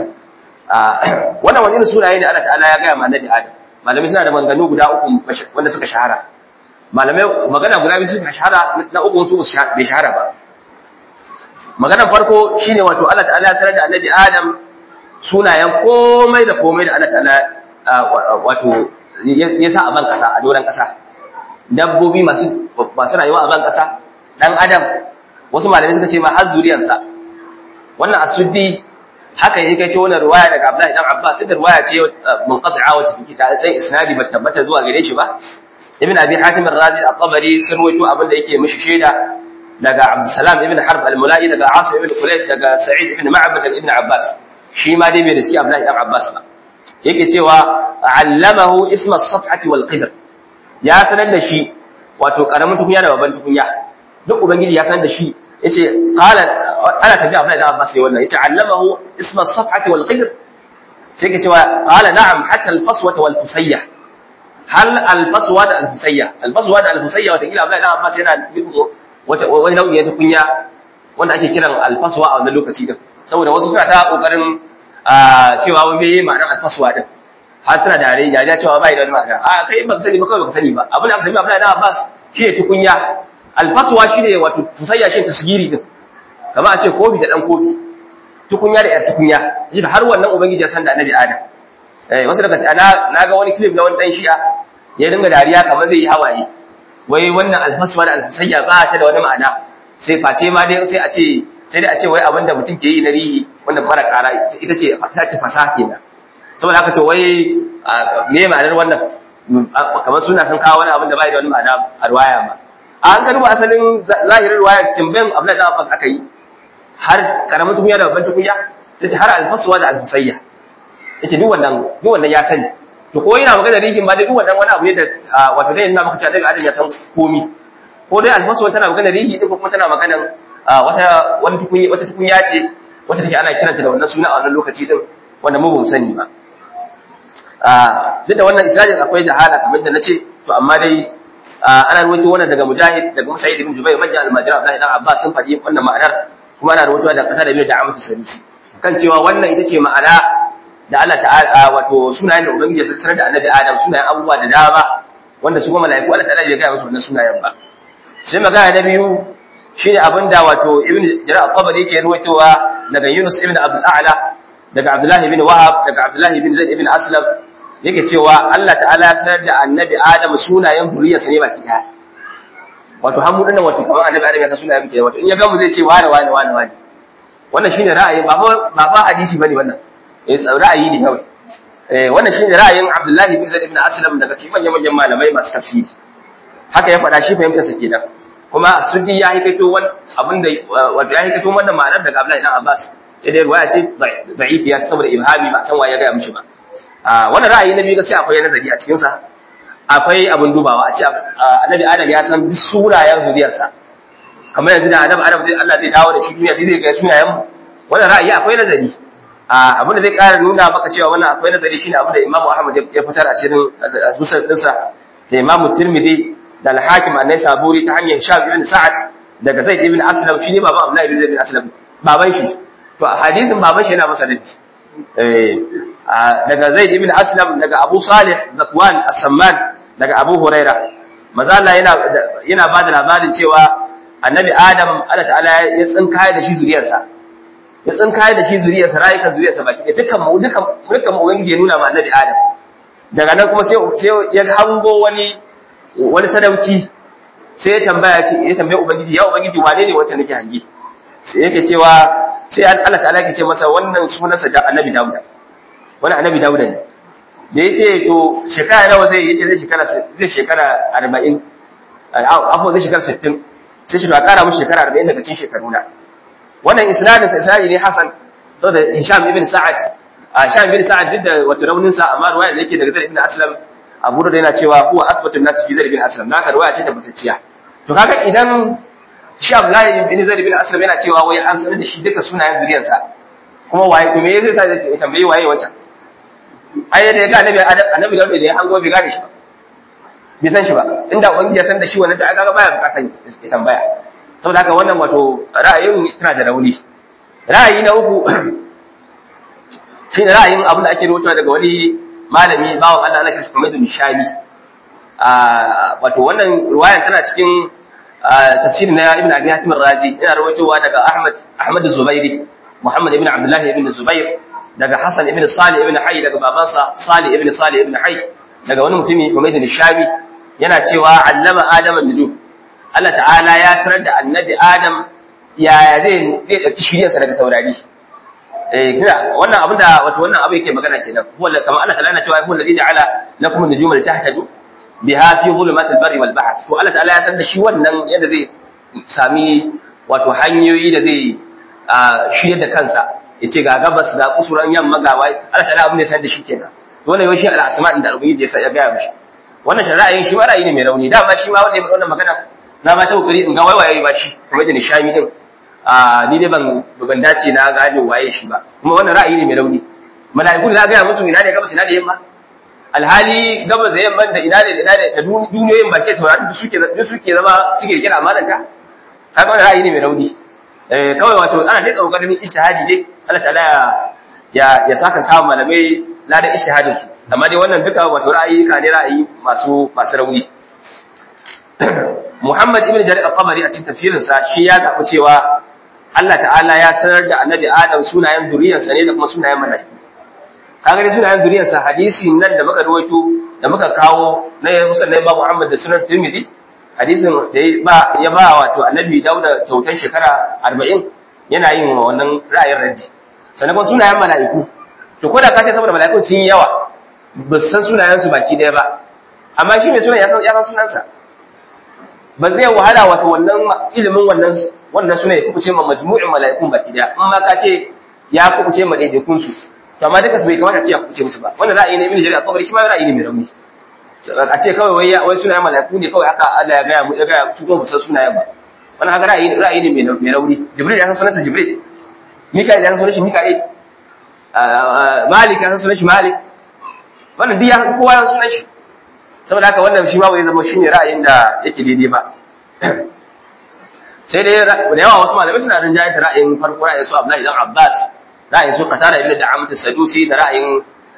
wannan wani irin sunaye ne Allah ta'ala ya ga ma annabi Adam malamai suna da maganganu guda uku wanda suka shahara malamai magana guda biyu suka shahara na uku su bai shahara ba maganar farko shine wato Allah ta'ala ya sanar da annabi Adam sunayen komai da komai da Allah ta'ala wato ya sa a ban kasa a doron kasa dabbobi masu masu rayuwa a ban kasa dan adam wasu malamai suka ce ma har zuriyarsa wannan asuddi haka yake kai ta wannan ruwaya daga Abdullahi dan Abbas da ruwaya ce munqati'a wacce take ta sai isnadi ba tabbata zuwa gare shi ba Ibn Abi Hatim ar-Razi at-Tabari sun rawaito abin da yake mishi shaida daga Abdussalam ibn Harb al-Mula'i daga Asim ibn Khulayb daga Sa'id ibn Ma'bad daga Ibn Abbas shi ma dai bai riski Abdullahi dan Abbas ba yake cewa allamahu isma as-safhati wal qidr ya sanar da shi wato karamin tukunya da babban tukunya duk ubangiji ya sanar da shi yace qala ana tafiya Abdullahi dan Abbas ne wannan yace allamahu isma as-safhati wal qidr sai ke cewa qala na'am hatta al-faswa wal fusayya hal al-faswa da al-fusayya al-faswa da al-fusayya wata kila Abdullahi dan Abbas yana wata wani nau'i ta kunya wanda ake kiran al-faswa a wannan lokaci din saboda wasu suna ta kokarin cewa wani bai ma'anar al-faswa din har suna da rai ya cewa bai da ma'ana a kai ba ka sani ba kawai ba ka sani ba abin da aka sani Abdullahi dan Abbas shi ne tukunya al-faswa shi ne wato fusayya shi tasgiri din kamar a ce kofi da dan kofi tukunya da yar tukunya shi har wannan ubangiji ya san da annabi adam eh wasu daga ana na ga wani clip na wani dan shi'a ya dinga dariya kamar zai yi hawaye wai wannan alfaswa da alfasayya ba ta da wani ma'ana sai face ma dai sai a ce sai dai a ce wai abin da mutum ke yi na rihi wanda mara kara ita ce ta ce fasaha kenan saboda haka to wai me ma'anar wannan kamar suna san kawo wani abin da bai da wani ma'ana a ruwaya ba an ka duba asalin zahirin ruwaya timbayin Abdullahi da Abbas aka yi har karamin tukunya da babban tukunya sai ce har alfaswa da alfusayya yace duk wannan duk wannan ya sani to ko yana magana rihin ba dai duk wannan wani abu ne da wato dai ina maka cewa daga adam ya san komi ko dai alfaswa tana magana rihi din ko kuma tana magana wata wani tukunya wata tukunya ce wacce take ana kiranta da wannan suna a wannan lokaci din wanda mu bamu sani ba duk da wannan isnadin akwai jahala kamar da nace to amma dai ana ruwaito wannan daga mujahid daga musayyid ibn jubair majal al-majra Abdullahi dan Abbas sun faɗi wannan ma'anar kuma ana rubutuwa da kasa da biyu da amatu sanusi kan cewa wannan ita ce ma'ana da Allah ta'ala wato sunayen da ubangiji ya sanar da annabi Adam sunayen abubuwa da dama wanda su kuma mala'iku Allah ta'ala bai ga musu wannan sunayen ba sai magana na biyu shine abinda wato ibn Jarir al-Tabari yake ruwaitowa daga Yunus ibn Abdul A'la daga Abdullah ibn Wahab daga Abdullah ibn Zaid ibn Aslam yake cewa Allah ta'ala ya sanar da annabi Adam sunayen zuriyarsa ne baki daya wato hamu dinnan wato kamar annabi Adam ya san sunayen baki wato in ya gamu zai ce wani wani wani wani wannan shine ra'ayi ba fa ba fa hadisi bane wannan eh ra'ayi ne kawai eh wannan shine ra'ayin Abdullah ibn Zaid ibn Aslam daga cikin manyan manyan malamai masu tafsiri haka ya faɗa shi fahimtar sa kenan kuma sunni ya hikaito wani abinda wato ya hikaito wannan ma'anar daga Abdullah ibn Abbas sai dai ruwaya ce da'ifiya saboda ibhami ba san waye ya ga mishi ba wannan ra'ayi na biyu gaskiya akwai nazari a cikin sa akwai abin dubawa a ce annabi adam ya san duk sunayen zuriyarsa kamar yanzu da annabi adam zai Allah zai dawo da shi duniya zai ga sunayen mu wannan ra'ayi akwai nazari abin da zai ƙara nuna maka cewa wannan akwai nazari shine abin da Imam Ahmad ya fitar a cikin musnad dinsa da Imam Tirmidhi da Al-Hakim an-Naisaburi ta hanyar Hisham ibn Sa'ad daga Zaid ibn Aslam shine baban Abdullah ibn Zaid ibn Aslam baban shi to hadisin baban shi yana masa dadi eh daga Zaid ibn Aslam daga Abu Salih Zakwan As-Samman daga Abu Huraira maza Allah yana yana bada labarin cewa Annabi Adam Allah ta'ala ya tsinkaye da shi zuriyarsa ya tsinkaye da shi zuriyarsa rayukan zuriyarsa baki da dukkan mu dukkan dukkan mu ubangiji ya nuna ma Annabi Adam daga nan kuma sai sai ya hango wani wani sadauki sai ya tambaya ce ya tambaye ubangiji ya ubangiji wane ne wacce nake hangi sai yake cewa sai Allah ta'ala yake ce masa wannan sunansa da Annabi Dawud wani Annabi Dawud ne da ya ce to shekara nawa zai yace zai shekara zai shekara arba'in afo zai shekara 60 sai shi to a kara mishi shekara 40 daga cikin shekaru na wannan isnadin sa isnadi ne hasan saboda Hisham ibn Sa'ad Hisham ibn Sa'ad duk da wato raunin sa amma ruwaya da yake daga Zaid ibn Aslam Abu da yana cewa huwa asbatun nas fi Zaid ibn Aslam naka ruwaya ce tabbatacciya to kaga idan shi Abdullahi ibn Zaid ibn Aslam yana cewa wai an sanar da shi duka sunayen zuriyarsa kuma waye to me yake sa ya tambayi waye wancan ai da ya ga annabi annabi da ya hango bai gane shi ba bai san shi ba inda ubangiji ya san da shi wannan da aka ga baya bukatan ya tambaya saboda haka wannan wato ra'ayin tana da rauni ra'ayi na uku shine ra'ayin abin da ake rawaito daga wani malami bawan Allah ana kishi Muhammad bin Shami wato wannan riwayan tana cikin tafsirin na Ibn Abi Hatim Razi yana rawaitowa daga Ahmad Ahmad Zubairi Muhammad ibn Abdullah ibn Zubair daga Hassan ibn Salih ibn Hayy daga babansa Salih ibn Salih ibn Hayy daga wani mutumi Humayd al-Shami yana cewa allama Adam an-nujum Allah ta'ala ya sanar da annabi Adam yaya zai zai dauki shiriyarsa daga taurari eh kina wannan abin da wato wannan abu yake magana kenan huwa kamar Allah ta'ala yana cewa huwa alladhi ja'ala lakum an-nujuma litahtaju biha fi dhulumatil barri wal bahr to Allah ta'ala ya sanar da shi wannan yadda zai sami wato hanyoyi da zai shirya da kansa yace ga gabas da kusuran yamma ga wai Allah ta'ala abin da ya sanar da shi kenan dole yau shi al-asma da ubangiji ya ga mishi wannan shari'ayin shi ma ra'ayi ne mai rauni dama shi ma wanda ya wannan magana na ma ta kokari in ga waiwaye ba shi kuma da nishami din a ni dai ban ban dace na gane waye shi ba kuma wannan ra'ayi ne mai rauni mala'iku da ga musu ina ne gabas ina ne yamma alhali gabas da yamma da ina ne ina ne da duniyoyin ba ke sauraron duk suke duk suke zama cike kira amananta kaga wannan ra'ayi ne mai rauni eh kawai wato ana dai kokarin ijtihadi dai Allah ta'ala ya ya saka samu malamai ladan ijtihadin su amma dai wannan duka wato ra'ayi ka ne ra'ayi masu masu rauni Muhammad ibn Jarir al-Qabari a cikin tafsirinsa shi ya zaɓi cewa Allah ta'ala ya sanar da Annabi Adam sunayen duriyarsa ne da kuma sunayen mala'iku. Kaga dai sunayen duriyarsa hadisi nan da muka rawaito da muka kawo na Musa na Imam Muhammad da sunan Tirmidhi hadisin da ya ba ya ba wato Annabi Dawud kyautan shekara 40 yana yin wannan ra'ayin raddi. Sannan kuma sunayen mala'iku. To ko da ka ce saboda mala'ikun sun yi yawa ba san sunayen su baki daya ba. Amma shi mai sunan ya san sunansa. ba zai wahala wato wannan ilimin wannan wannan suna ya kubuce ma majmu'in mala'ikun baki daya in ma ka ce ya kubuce ma daidaikun su to amma duka su bai kamata ce ya kubuce musu ba wannan ra'ayi ne ibn jarir al-qabri shi ma ra'ayi ne mai rauni a ce kawai wai wai sunayen mala'iku ne kawai haka Allah ya ga mu ya ga su kuma san sunayen ba wannan haka ra'ayi ra'ayi ne mai rauni jibril ya san sunansa jibril mika'il ya san sunan shi mika'il malik ya san sunan shi malik wannan duk ya kowa ya san sunan shi saboda haka wannan shi ma bai zama shine ra'ayin da yake daidai ba sai dai da yawa wasu malamai suna rinjaye da ra'ayin farko ra'ayin su Abdullahi dan Abbas ra'ayin su Qatada ibn Da'amat as-Sadusi da ra'ayin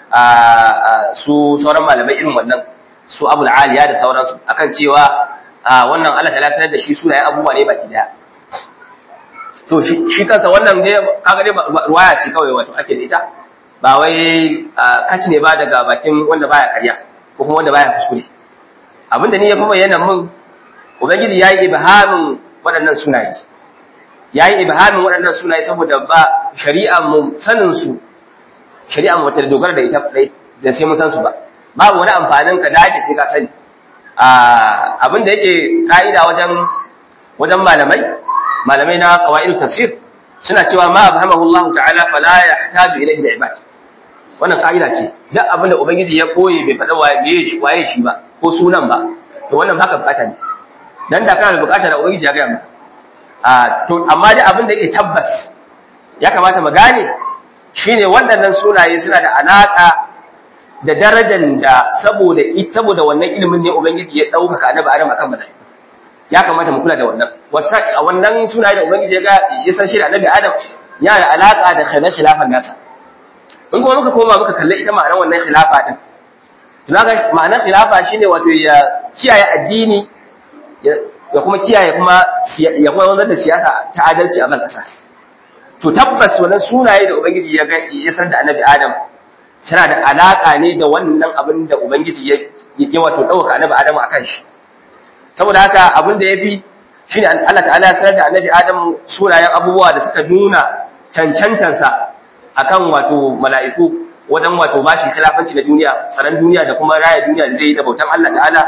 su sauran malamai irin wannan su Abu aliya da sauransu akan cewa wannan Allah ta sanar da shi sunayen abubuwa ne baki daya to shi kansa wannan dai kaga dai ruwaya ce kawai wato ake da ita ba wai kaci ne ba daga bakin wanda baya karya ko kuma wanda baya kuskure abinda ni ya fi bayyana mun ubangiji yayi ibhamin waɗannan sunaye yayi ibhamin waɗannan sunaye saboda ba shari'a mu sanin su shari'a mu ta dogara da ita da sai mun san su ba babu wani amfanin ka dage sai ka sani abinda yake ka'ida wajen wajen malamai malamai na qawaid tafsir suna cewa ma abhamahu Allah ta'ala fala yahtaju ilayhi al-ibad wannan ka'ida ce duk abin da ubangiji ya koye bai faɗa waye shi waye shi ba ko sunan ba to wannan baka bukata ne dan da kana bukata da ubangiji ya ga maka a to amma dai abin da yake tabbas ya kamata mu gane shine waɗannan sunaye suna da alaka da darajar da saboda saboda wannan ilimin ne ubangiji ya ɗaukaka annabi adam akan malaiku ya kamata mu kula da wannan wata a wannan sunaye da ubangiji ya ga ya san shi da annabi adam yana da alaka da khilafan nasa in kuma muka koma muka kalli ita ma'anar wannan khilafa din zaka ma'anar khilafa shine wato ya kiyaye addini ya kuma kiyaye kuma ya kuma wanzar da siyasa ta adalci a ban kasa to tabbas wannan sunaye da ubangiji ya ga ya san da annabi adam tana da alaka ne da wannan abin da ubangiji ya ya wato dauka annabi adam akan shi saboda haka abin da yafi shine Allah ta'ala ya sanar da annabi adam sunayen abubuwa da suka nuna cancantansa akan wato mala'iku wajen wato bashi khilafanci na duniya tsaron duniya da kuma raya duniya da zai yi da bautan Allah ta'ala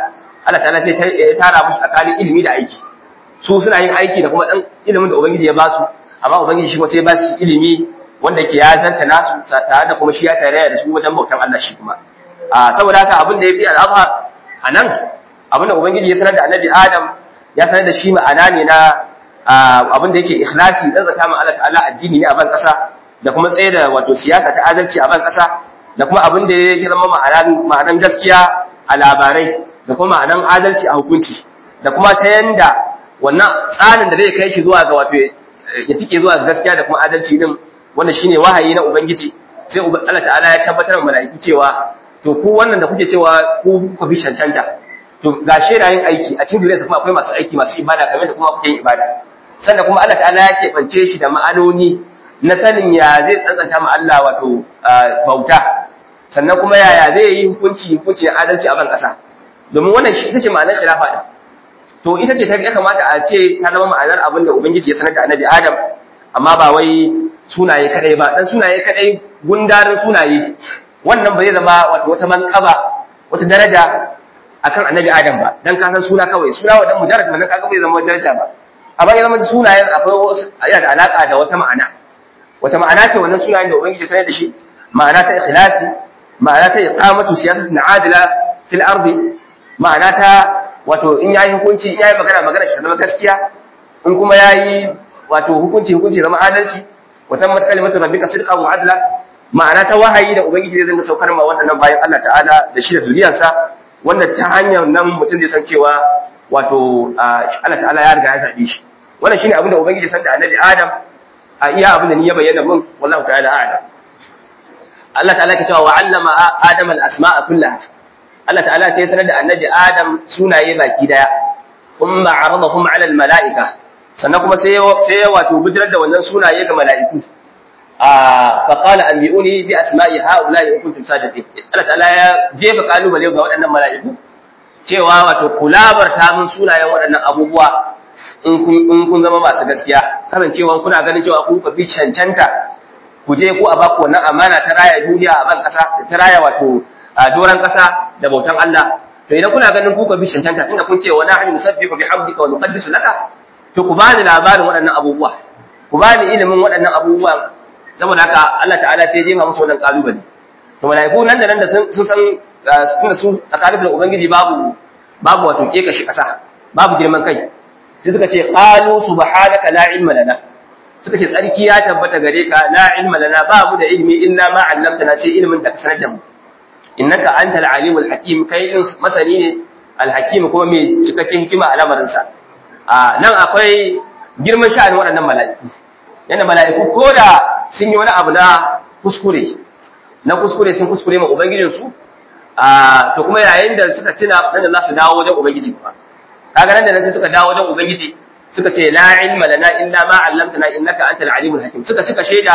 Allah ta'ala sai ya tara musu tsakanin ilimi da aiki su suna yin aiki da kuma dan ilimin da ubangiji ya ba su amma ubangiji shi kuma sai ya ba su ilimi wanda ke ya zanta nasu tare da kuma shi ya tare da su wajen bautan Allah shi kuma a saboda haka abin da ya fi al'azhar a nan abin da ubangiji ya sanar da annabi adam ya sanar da shi ma'ana ne na abin da yake ikhlasi dan zaka ma Allah ta'ala addini ne a ban kasa da kuma tsaye da wato siyasa ta adalci a ban kasa da kuma abin da yake zama ma'anan ma'anan gaskiya a labarai da kuma ma'anan adalci a hukunci da kuma ta yanda wannan tsarin da zai kai shi zuwa ga wato ya tike zuwa ga gaskiya da kuma adalci din wanda shine wahayi na ubangiji sai Allah ta'ala ya tabbatar wa mala'iku cewa to ku wannan da kuke cewa ku kuka bi cancanta to ga yin aiki a cikin zuriyarsa kuma akwai masu aiki masu ibada kamar da kuma kuke yin ibada sannan kuma Allah ta'ala ya keɓance shi da ma'anoni na sanin ya zai tsantsanta ma Allah wato bauta sannan kuma yaya zai yi hukunci hukunci na adalci a ban ƙasa domin wannan shi ita ce ma'anar khilafa din to ita ce ta ya kamata a ce ta zama ma'anar abin da ubangiji ya sanar da annabi adam amma ba wai sunaye kadai ba dan sunaye kadai gundarin sunaye wannan ba zai zama wato wata manqaba wata daraja akan annabi adam ba dan ka san suna kawai suna wa dan mujarrad man kaga bai zama daraja ba amma ya zama sunayen akwai yana da alaka da wata ma'ana wata ma'ana ce wannan sunayen da ubangiji ya sanar da shi ma'ana ta ikhlasi ma'ana ta iqamatu siyasatin adila fil ardi ma'ana ta wato in yayi hukunci in yayi magana magana shi zama gaskiya in kuma yayi wato hukunci hukunci zama adalci wa tammat kalimatu rabbika sidqan wa adla ma'ana ta wahayi da ubangiji zai zanga saukar ma wannan bayan Allah ta'ala da shi da zuriyarsa wanda ta hanyar nan mutum zai san cewa wato Allah ta'ala ya riga ya zabe shi wannan shine abin da ubangiji san da annabi Adam a iya abin da ni ya bayyana mun wallahu ta'ala a'lam Allah ta'ala ke cewa wa 'allama Adam al-asma'a kullaha Allah ta'ala sai ya sanar da annabi Adam sunaye baki daya kuma aradahum 'ala al-mala'ika sannan kuma sai sai ya wato bijirar da wannan sunaye ga mala'iku a fa qala anbi'uni bi asma'i ha'ula'i in kuntum sadiqin Allah ta'ala ya jefa kalubale ga waɗannan mala'iku cewa wato kulabarta mun sunayen waɗannan abubuwa in kun in kun zama masu gaskiya kasancewa kuna ganin cewa ku ka bi cancanta ku je ku a baku wannan amana ta raya duniya a ban kasa ta raya wato a doran kasa da bautan Allah to idan kuna ganin ku ka bi cancanta tunda kun ce wa nahnu nusabbihu bihamdika wa nuqaddisu laka to ku bani labarin waɗannan abubuwa ku bani ilimin waɗannan abubuwa saboda haka Allah ta'ala sai ya jefa musu wannan kalubale to malaiku nan da nan da sun san tunda su tsakanin da ubangiji babu babu wato keka shi kasa babu girman kai sai suka ce qalu subhanaka la ilma lana suka ce tsarki ya tabbata gare ka la ilma lana ba mu da ilmi illa ma 'allamtana sai ilmin da ka sanar da mu innaka antal alimul hakim kai din masani ne alhakim kuma mai cikakken hikima a lamarin sa a nan akwai girman sha'anin waɗannan mala'iku yana mala'iku ko da sun yi wani abu na kuskure na kuskure sun kuskure ma ubangijin su a to kuma yayin da suka tuna nan da za su dawo wajen ubangiji kuma kaga nan da nan sai suka dawo wajen ubangiji suka ce la ilma lana illa ma 'allamtana innaka antal alimul hakim suka cika shaida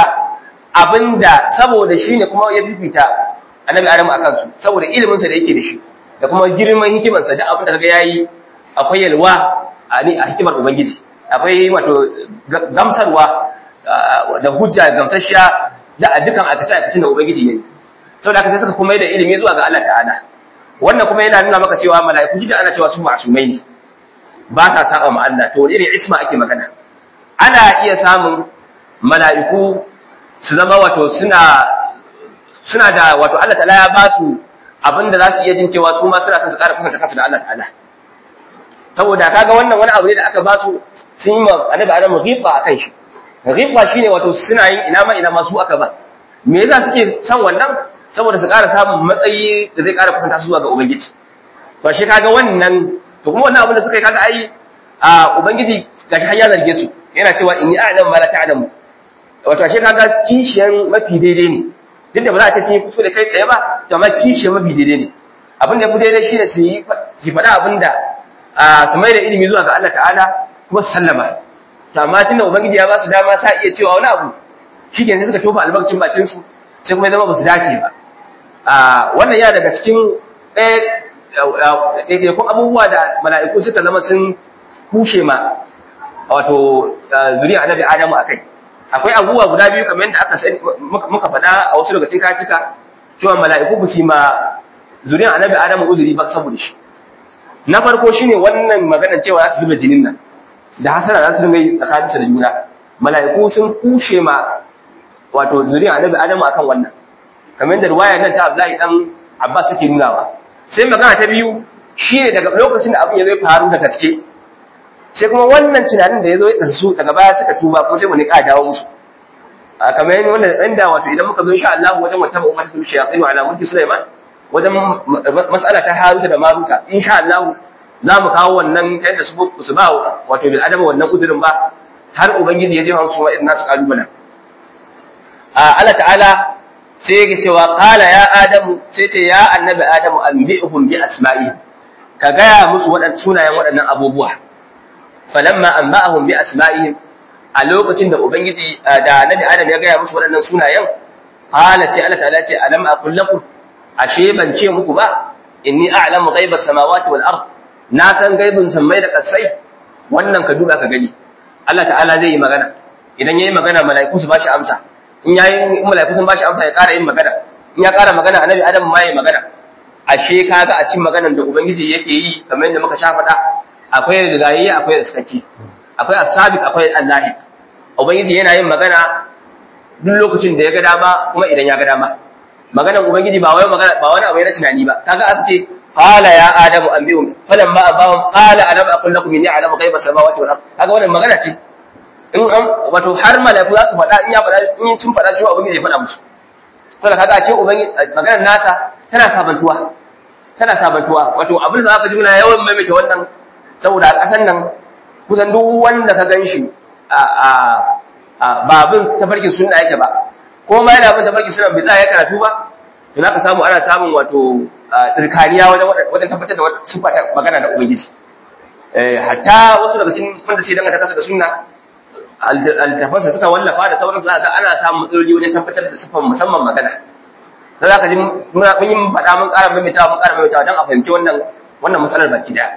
abinda saboda shine kuma ya bibita annabi adam akan su saboda ilimin sa da yake da shi da kuma girman hikimar sa da abinda kaga yayi akwai yalwa a ni a hikimar ubangiji akwai wato gamsarwa da hujja gamsasshiya da a dukan akace akacin da ubangiji yayi saboda haka sai suka kuma da ilimi zuwa ga Allah ta'ala wannan kuma yana nuna maka cewa mala'iku jida ana cewa su ma'asumai ne ba sa saba ma Allah to irin isma ake magana ana iya samun mala'iku su zama wato suna suna da wato Allah ta'ala ya ba su abinda za su iya jin cewa su ma suna son su ƙara kusanta kansu da Allah ta'ala saboda kaga wannan wani abu ne da aka ba su sun yi ma annabi Adam ghiba akan shi ghiba shine wato suna yin ina ma ina ma su aka ba me yasa suke son wannan saboda su ƙara samun matsayi da zai ƙara kusanta su zuwa ga ubangiji to shi kaga wannan to kuma wannan abin da suka yi kaga ai a ubangiji gashi har ya zarge su yana cewa inni a'lamu ma la ta'lamu wato ashe kaga kishiyan mafi daidai ne duk da ba za a ce sun yi kuskure kai tsaye ba to amma kishiyan mafi daidai ne abin da ya fi daidai shine su yi su faɗa abin da su mai da ilimi zuwa ga Allah ta'ala kuma su sallama to amma tunda ubangiji ya ba su dama sa iya cewa wani abu shi sai suka tofa albarkacin bakin su sai kuma ya zama ba su dace ba wannan ya daga cikin ɗaiɗaikun abubuwa da mala'iku suka zama sun kushe ma wato zuriya annabi adamu a kai akwai abubuwa guda biyu kamar yadda aka sani muka faɗa a wasu daga cikin kacika cewa mala'iku ba su ma zuriya annabi adamu uzuri ba saboda shi na farko shine wannan maganar cewa za su zuba jinin nan da hasara za su ringa yi tsakaninsu da juna mala'iku sun kushe ma wato zuriya annabi adamu akan wannan kamar da ruwaya nan ta Abdullahi dan Abbas suke nunawa sai magana ta biyu shine daga lokacin da abin ya zai faru da gaske sai kuma wannan tunanin da ya zo ya su daga baya suka tuba kuma sai wani ka dawo musu a kamar yin wannan inda wato idan muka zo insha Allah wajen wata umma ta shayatin ala mulki Sulaiman wajen mas'ala ta Haruta da Maruta insha Allah za mu kawo wannan ta yadda su ba wato bil adama wannan uzurin ba har ubangiji ya je musu wa'in nasu kalubalen Allah ta'ala sai yake cewa qala ya adamu sai ce ya annabi adamu anbi'hum bi asma'i ka gaya musu waɗannan sunayen waɗannan abubuwa falamma anba'ahum bi asma'ihim a lokacin da ubangiji da annabi adam ya gaya musu waɗannan sunayen qala sai Allah ta'ala ce alam aqul lakum ashe ban ce muku ba inni a'lamu ghaiba samawati wal ard na san gaibin sammai da kasai wannan ka duba ka gani Allah ta'ala zai yi magana idan yayi magana mala'iku su bashi amsa in yayi in mala'iku sun bashi amsa ya ƙara yin magana in ya ƙara magana annabi adam ma yayi magana ashe kaga a cikin maganar da ubangiji yake yi kamar yadda muka sha faɗa akwai rigayayye akwai riskaki akwai asabiq akwai allahi ubangiji yana yin magana duk lokacin da ya ga dama kuma idan ya ga dama maganar ubangiji ba wai magana ba wani abu na tunani ba kaga aka ce qala ya adamu anbi'um falamma abahum qala alam aqul lakum inni a'lamu ghaiba samawati wal ard kaga wannan magana ce in an wato har malaiku za su faɗa in ya faɗa in sun faɗa shi ubangiji ya faɗa musu saboda kaga a ce ubangiji maganar nasa tana sabantuwa tana sabantuwa wato abin da zaka ji muna yawan maimaita wannan saboda a ƙasan nan kusan duk wanda ka gan shi a babin tafarkin sunna yake ba ko ma yana bin tafarkin sunna bai tsaya karatu ba to za ka samu ana samun wato tsirkaniya wajen wajen tabbatar da sifa ta magana da ubangiji hatta wasu daga cikin wanda sai danganta kasa da sunna altafansa suka wallafa da sauransu za ga ana samun matsaloli wajen tabbatar da sifan musamman magana sai za ka ji mun yi faɗa mun ƙara maimaitawa mun ƙara maimaitawa don a fahimci wannan wannan matsalar baki daya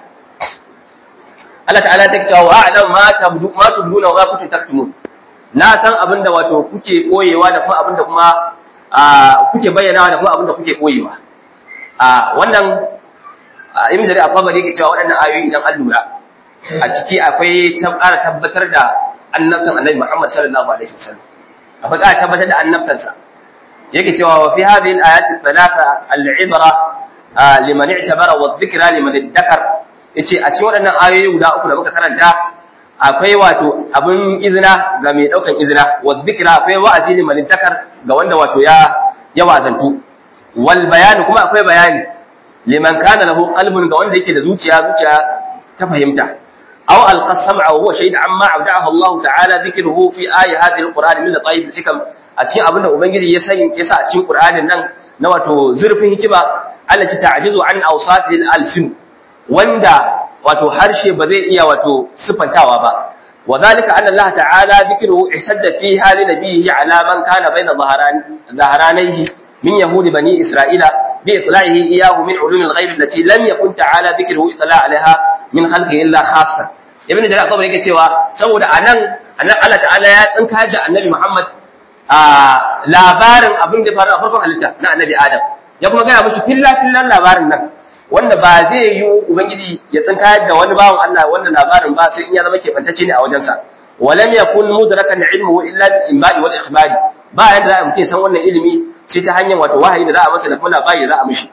Allah ta'ala ta cewa wa a'lam ma tabdu ma tubduna wa kuntum taktumun na san abinda wato kuke koyewa da kuma abinda kuma kuke bayyanawa da kuma abinda kuke koyewa a wannan ibn jarir al-qabari yake cewa waɗannan ayoyi idan an lura a ciki akwai ƙara tabbatar da annabtan annabi Muhammad sallallahu alaihi wasallam akwai ƙara tabbatar da annabtansa yake cewa wa fi hadhihi al-ayati thalatha al-ibra liman i'tabara wa dhikra liman iddakar yace a cikin waɗannan ayoyi guda uku da muka karanta akwai wato abin izina ga mai daukan izina wa dhikra akwai wa'azi liman iddakar ga wanda wato ya ya wazantu wal bayani kuma akwai bayani liman kana lahu qalbun ga wanda yake da zuciya zuciya ta fahimta aw alqa sam'a wa huwa shahid amma abda'ahu Allah ta'ala dhikruhu fi ayati hadhihi al-Qur'an min tayyib al-hikam a cikin abinda ubangiji ya sani yasa a cikin Qur'anin nan na wato zurfin hikima allati ta'jizu an awsatil alsin wanda wato harshe ba zai iya wato sifantawa ba وذلك أن الله تعالى ذكره احتج فيها لنبيه على من كان بين ظهران ظهرانيه من يهود بني إسرائيل بإطلاعه إياه من علوم الغيب التي لم يكن تعالى ذكره إطلاع عليها من خلقه إلا خاصة ابن جرير طبعا yake cewa saboda anan anan Allah ta'ala ya tsinka ji annabi Muhammad a labarin abin da faru a farkon halitta na annabi Adam ya kuma gaya mushi filla fillan labarin nan wanda ba zai yi ubangiji ya tsinka da wani bawan Allah wannan labarin ba sai in ya zama kebantacce ne a wajensa walam yakun mudrakan ilmuhu illa bil imba'i wal ikhbari ba yadda za a mutum san wannan ilimi sai ta hanyar wato wahayi da za a masa da kuma labari da za a mishi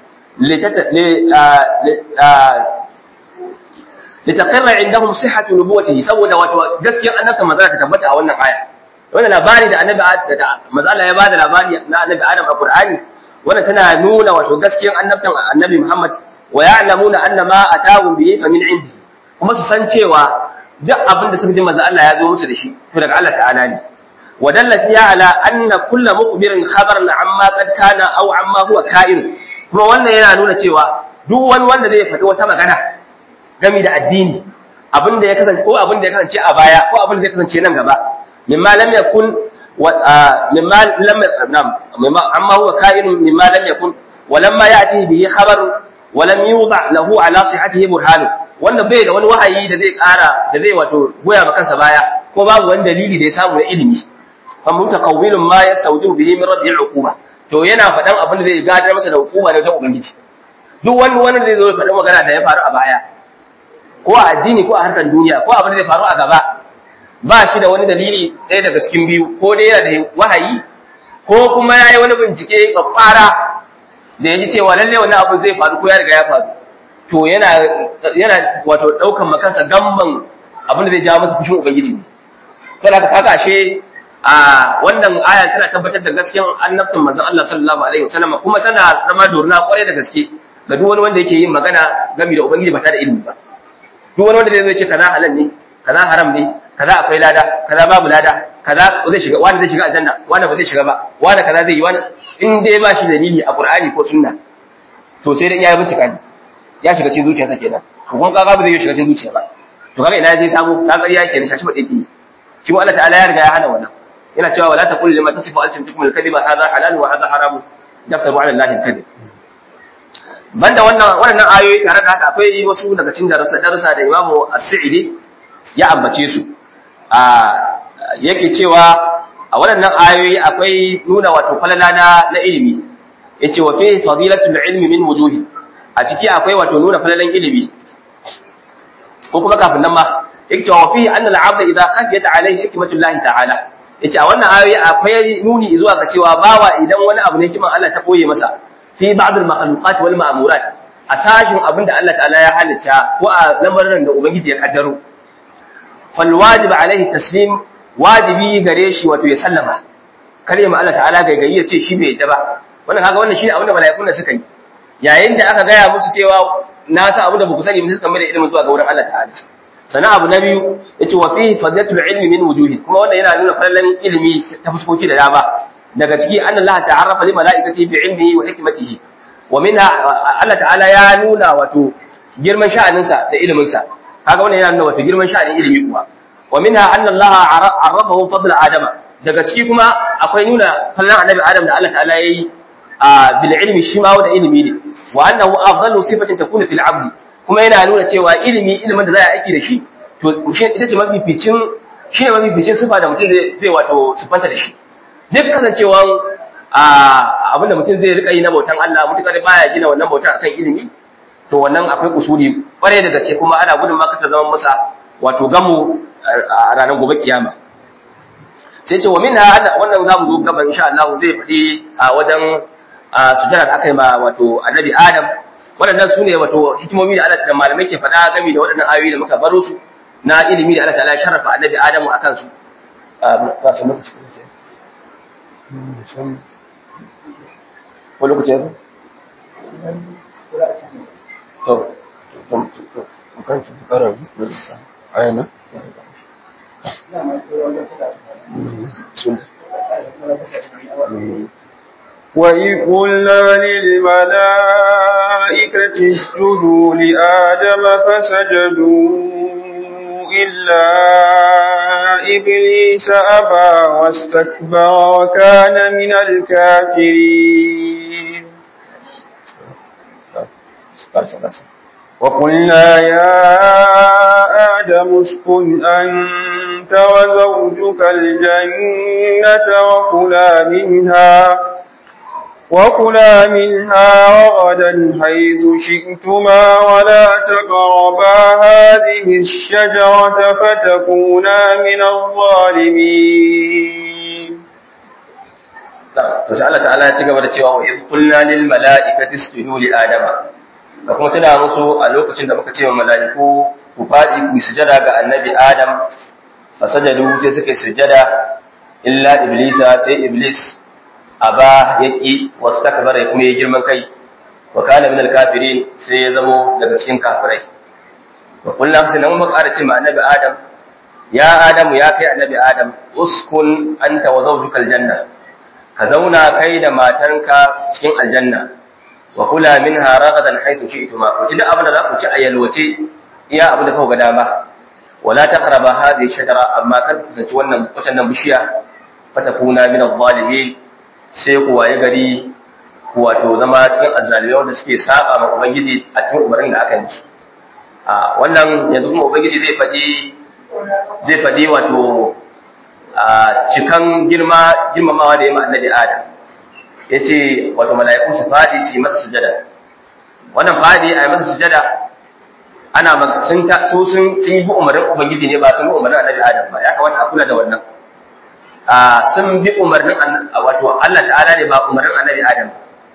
litaqirra indahum sihhatu nubuwwatihi saboda wato gaskiyar annabta manzala ta tabbata a wannan aya wannan labari da annabi da manzala ya bada labari na annabi Adam a Qur'ani wannan tana nuna wato gaskiyar annabtan annabi Muhammad wa ya'lamuna anna ma atahum bihi fa min indi kuma su san cewa duk abin da suka ji manzo Allah ya zo musu da shi to daga Allah ta'ala ne ودل فيها على أن كل مخبر خبر عما قد كان أو عما هو كائن kuma wannan yana nuna cewa duk wani wanda zai faɗi wata magana game da addini abin da ya kasance ko abin da ya kasance a baya ko abin da ya kasance nan gaba mimma lam yakun mimma lam nam mimma amma huwa ka'in mimma lam yakun wa lamma ya'ti bihi khabar wa lam yudha lahu ala sihhatihi burhan wanda bai da wani wahayi da zai ƙara da zai wato goya ma kansa baya ko babu wani dalili da ya samu na ilimi famutakawwilun ma yastawjibu bihi min raddi al-uquba to yana faɗan abin da zai gadar masa da hukuma ne ta ubangiji duk wani wani zai zo faɗan magana da ya faru a baya ko a addini ko a harkar duniya ko abin da zai faru a gaba ba shi da wani dalili ɗaya daga cikin biyu ko dai yana da wahayi ko kuma ya yi wani bincike kwakwara da ya ji cewa lalle wani abu zai faru ko ya riga ya faru to yana yana wato ɗaukan makansa gamban abin da zai jawo masa fushin ubangiji ne saboda haka kaga ashe a wannan aya tana tabbatar da gaskiyan annabtin manzon Allah sallallahu alaihi wasallam kuma tana zama dorna kwarai da gaske ga duk wani wanda yake yin magana game da ubangiji ba tare da ilimi ba duk wani wanda zai ce kaza halal ne kaza haram ne kaza akwai lada kaza babu lada kaza zai shiga wani zai shiga aljanna wani ba zai shiga ba wani kaza zai yi wani in dai ba shi dalili a qur'ani ko sunna to sai dai ya bincika ne ya shiga cikin zuciyarsa kenan to kuma kaga ba zai shiga cikin zuciya ba to kaga ina je samu ka ƙarya kenan shashi ba yake shi Allah ta'ala ya riga ya hana wannan yana cewa wala taqul lima tasifu alsintukum alkadhiba hadha halal wa hadha haram daftaru ala allahi alkadhib banda wannan wannan ayoyi tare da haka akwai wasu daga cikin darussa darussa da Imam As-Sa'idi ya ambace su a yake cewa a waɗannan ayoyi akwai nuna wato falala na na ilimi yace wa fi fadilatul ilmi min wujuhi a ciki akwai wato nuna falalan ilimi ko kuma kafin nan ma yake cewa wa fi anna al-'abd idha khafiyat alayhi hikmatullahi ta'ala yace a wannan ayoyi akwai nuni zuwa ga cewa bawa idan wani abu ne kiman Allah ta koye masa fi ba'd al-makhluqat wal ma'murat a sashin abinda Allah ta'ala ya halitta ko a lamarin da ubangiji ya kaddaro fal wajib alaihi taslim wajibi gare shi wato ya sallama kare ma Allah ta'ala gaigayi ya ce shi bai yadda ba wannan kaga wannan shine abinda mala'ikun da suka yi yayin da aka gaya musu cewa na sa abu da ba ku sani ba suka mai da ilimin zuwa ga wurin Allah ta'ala sana abu na biyu yace wa fi fadlatul ilmi min wujuhi kuma wannan yana nuna falalan ilimi ta fuskoki da dama daga ciki anna Allah ta'arrafa li malaikati bi ilmihi wa hikmatihi wa minha Allah ta'ala ya nuna wato girman sha'aninsa da ilimin sa kaga wannan yana nuna wato girman sha'anin ilimi kuwa wa minha anna Allah arrafahu fadla adama daga ciki kuma akwai nuna falalan annabi adam da Allah ta'ala yayi bil ilmi shi ma da ilimi ne wa annahu afdalu sifatin takunu fil abdi kuma yana nuna cewa ilimi ilimin da za a aiki da shi to ita ce mafificin shi ne mafificin sifa da mutum zai wato sifanta da shi duk kasancewan abin da mutum zai rika yi na bautan Allah mutukar baya gina wannan bautan akan ilimi to wannan akwai kusuri kware da gaske kuma ana gudun ma ta zama masa wato gamu a ranar gobe kiyama sai ce wa minha wannan zamu zo gaban insha Allah zai faɗi a wajen sujjada da aka yi ma wato annabi Adam waɗannan su ne wato hikimomi da Allah da malamai ke faɗa game da waɗannan ayoyi da muka baro su na ilimi da Allah ta'ala ya sharafa annabi Adamu a kansu. Ba su lokaci ko lokaci yanzu? To, kan su fara ayana? Sun. وإذ قلنا للملائكة اسجدوا لآدم فسجدوا إلا إبليس أبى واستكبر وكان من الكافرين وقلنا يا آدم اسكن أنت وزوجك الجنة وكلا منها وكلا منها رغدا حيث شئتما ولا تقربا هذه الشجرة فتكونا من الظالمين to sai Allah ta'ala ya ci gaba da cewa wa idh qulna lil mala'ikati isjudu li adama da kuma tana musu a lokacin da muka ce wa mala'iku ku fadi ku sujada ga annabi adam fasajadu sai suka sujada illa iblisa sai iblis aba yaki wastakbara ya kuma yi girman kai wa kana min alkafirin sai ya zamo daga cikin kafirai wa kullu sai nan muka ƙara ce ma annabi adam ya adam ya kai annabi adam uskun anta wa zawjuka aljanna ka zauna kai da matanka cikin aljanna wa kula minha ragadan haythu shi'tuma ku ci da abin da za ku ci a yalwace iya abin da kuka ga dama wala taqraba hadhihi shajara amma kar ku kusanci wannan wannan bishiya fatakuna min adh-dhalimin sai ku waye gari ku wato zama cikin azzalimai wanda suke saba ma ubangiji a cikin umarnin da aka yi a wannan yanzu kuma ubangiji zai faɗi zai faɗi wato a cikan girma girmamawa da ya ma annabi adam ya ce wato mala'iku su faɗi su yi masa sujada wannan faɗi a yi masa sujada ana sun ta su sun sun yi umarnin ubangiji ne ba sun bi umarnin annabi adam ba ya kamata a kula da wannan a sun bi umarnin wato Allah ta'ala ne ba umarnin annabi adam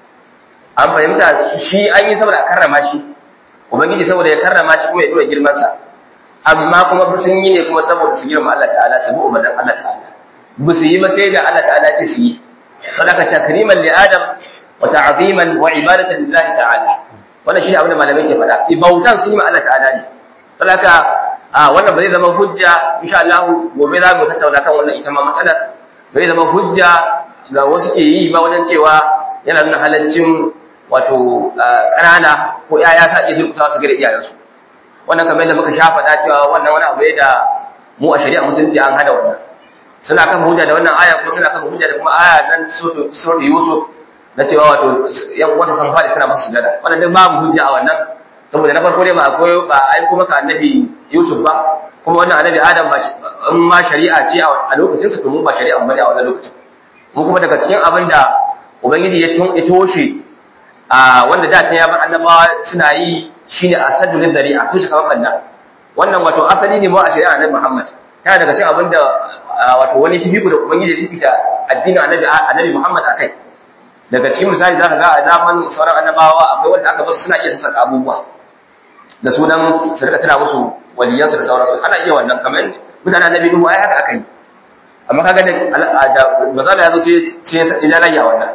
an fahimta shi an yi saboda karrama shi ubangiji saboda ya karrama shi kuma ya dora girman sa amma kuma sun yi ne kuma saboda su girma Allah ta'ala su bi umarnin Allah ta'ala ba su yi ba sai da Allah ta'ala ce su yi sadaka takriman li adam wa ta'ziman wa ibadatan lillahi ta'ala wannan shine abin da malamai ke faɗa ibautan sun yi ma Allah ta'ala ne sadaka a wannan ba zai zama hujja insha Allah gobe za mu tattauna kan wannan ita ma matsalar ba zai zama hujja ga wasu ke yi ba wajen cewa yana nuna halaccin wato ƙanana ko ‘ya'ya ta iya durkusa su gare iyayensu wannan kamar yadda muka sha faɗa cewa wannan wani abu ne da mu a shari'a musulunci an hada wannan suna kan hujja da wannan aya ko suna kan hujja da kuma aya nan surat yusuf na cewa wato yan uwansa sun faɗi suna masu sujada wannan duk babu hujja a wannan saboda na farko ne ba akwai ba ai kuma ka annabi yusuf ba kuma wannan annabi adam ba in ma shari'a ce a lokacin sa to mu ba shari'a bane a wannan lokacin mu kuma daga cikin abin da ubangiji ya toshe a wanda da ya bar annabawa suna yi shine asadul dari'a to shi kamar banda wannan wato asali ne mu a shari'a annabi Muhammad ta daga cikin abinda wato wani fifiku da ubangiji ya fifita addinin annabi annabi Muhammad akai daga cikin misali zaka ga a zaman sauran annabawa akwai wanda aka basu suna iya saka abubuwa da sunan su rika tana musu waliyansu da sauransu ana iya wannan kamar mutanen annabi Nuhu ai haka akai amma kaga da mazala ya zo sai sai ya rayya wannan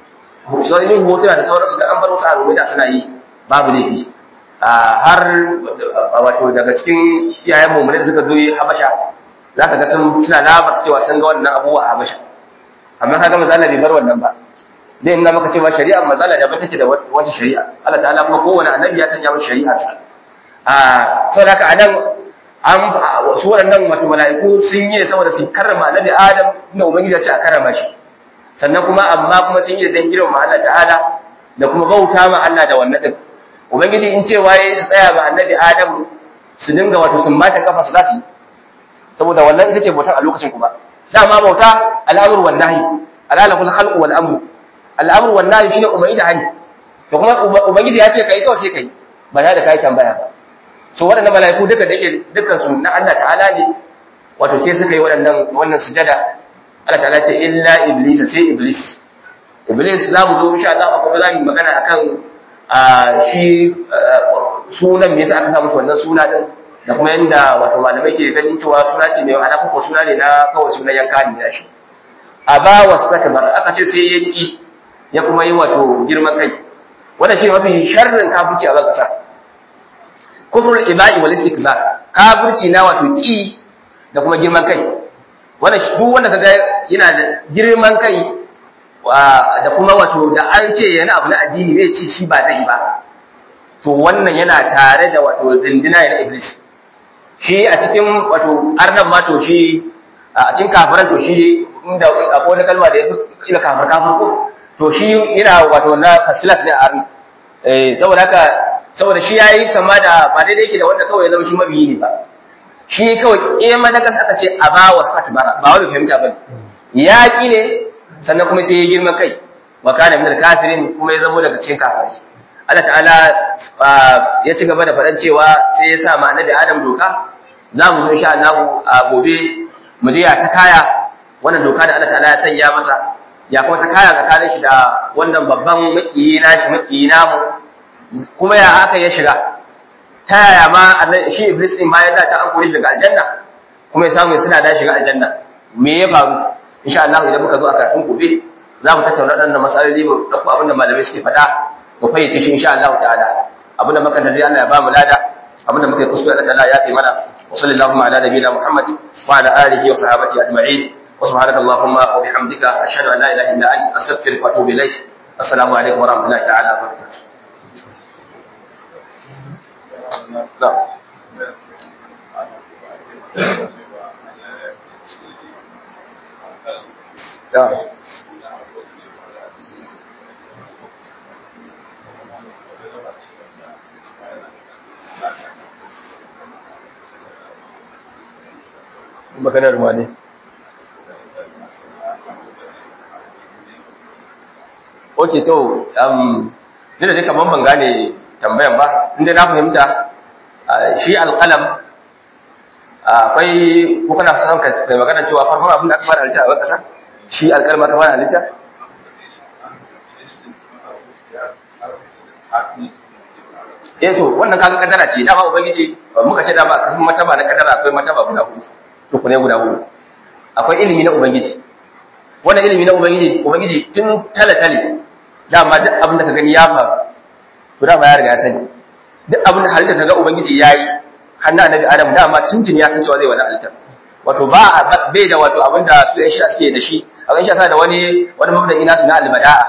sai yin hotuna da sauransu da an bar wasu abubuwa da suna yi babu laifi har wato daga cikin iyayen mu da suka zo habasha za ka ga sun suna labar cewa sun ga wannan abubuwa a habasha amma kaga mazala bai bar wannan ba dai ina maka cewa shari'a mazala da take da wata shari'a Allah ta'ala kuma kowane annabi ya sanya masa shari'a sa a saboda haka anan an su waɗannan wato mala'iku sun yi saboda su karrama annabi Adam inda ubangiji ya ce a karrama shi sannan kuma amma kuma sun yi da dan girma Allah ta'ala da kuma bauta ma Allah da wannan din ubangiji in cewa yayi su tsaya ma annabi Adam su dinga wato sun mata kafa su zasu saboda wannan ita ce bautar a lokacin kuma dama bauta al'amru wan nahi alalahul khalqu wal amru al'amru wan nahi shine umarni da hani to kuma ubangiji ya ce kai kawai sai kai ba tare da kai tambaya ba so waɗannan mala'iku duka da yake dukkan su na Allah ta'ala ne wato sai suka yi waɗannan wannan sujada Allah ta'ala ce illa iblis sai iblis iblis za mu zo insha Allah kuma za mu magana akan shi sunan me yasa aka sa musu wannan suna din da kuma yanda wato malamai ke ganin cewa suna ce mai ana ko suna ne na kawai sunan yanka ne da shi aba wastakbar aka ce sai yaki ya kuma yi wato girman kai wannan shi mafi sharrin kafirci a kasa kufrul ibai wal istikzar kafirci na wato ki da kuma girman kai wannan duk wanda kaga yana da girman kai da kuma wato da an ce yana abu na addini zai ce shi ba zai ba to wannan yana tare da wato dindina na iblis shi a cikin wato arnan ma to shi a cikin kafiran to shi inda akwai wani kalma da ya fi ila kafir kafir ko to shi yana wato na first class ne a arni eh saboda haka saboda shi yayi kama da ba daidai yake da wanda kawai ya zama shi mabiyi ne ba shi kawai kema da kasa aka ce a ba wa sakbara ba wani fahimta ba yaƙi ne sannan kuma sai ya girma kai wa kana min kafirin kuma ya zama daga cikin kafirai Allah ta'ala ya ci gaba da faɗan cewa sai ya sa ma annabi Adam doka za mu zo insha Allah a gobe mu je ya ta kaya wannan doka da Allah ta'ala ya sanya masa ya kuma ta kaya tsakanin shi da wannan babban makiyi nashi makiyi namu kuma ya haka ya shiga ta yaya ma shi iblis din bayan da ta an koyi shiga aljanna kuma ya samu suna da shiga aljanna me ya faru insha Allah idan muka zo a karatun gobe za mu tattauna waɗannan matsaloli mu ɗauko abin da malamai suke faɗa mu fayyace shi insha Allah ta'ala abin da muka tafi Allah ya ba mu lada abin da muka yi kuskure Allah ta'ala ya kai mana wa sallallahu ala nabiyina Muhammad wa ala alihi wa sahabati ajma'in wa subhanaka allahumma wa bihamdika ashhadu an la ilaha illa anta astaghfiruka wa atubu ilaik assalamu alaikum wa rahmatullahi ta'ala wa barakatuh نعم نعم maganar wane ok to um dina dai kamar ban gane tambayan ba inda na fahimta shi alqalam akwai ko kana son ka kai magana cewa farkon abin da aka fara halitta a ƙasa shi alƙalma aka fara halitta eh to wannan kaga kadara ce dama ubangiji muka ce dama kafin mataba na kadara akwai mataba guda hudu to ne guda hudu akwai ilimi na ubangiji wannan ilimi na ubangiji ubangiji tun tale-tale dama duk abin da ka gani ya faru to dama ya riga ya sani duk abin da halitta kaga ubangiji yayi hannun annabi adam dama tuntun ya san cewa zai wani halitta wato ba bai da wato abin da su yan shi suke da shi a gan shi da wani wani mabda ina su na albada'a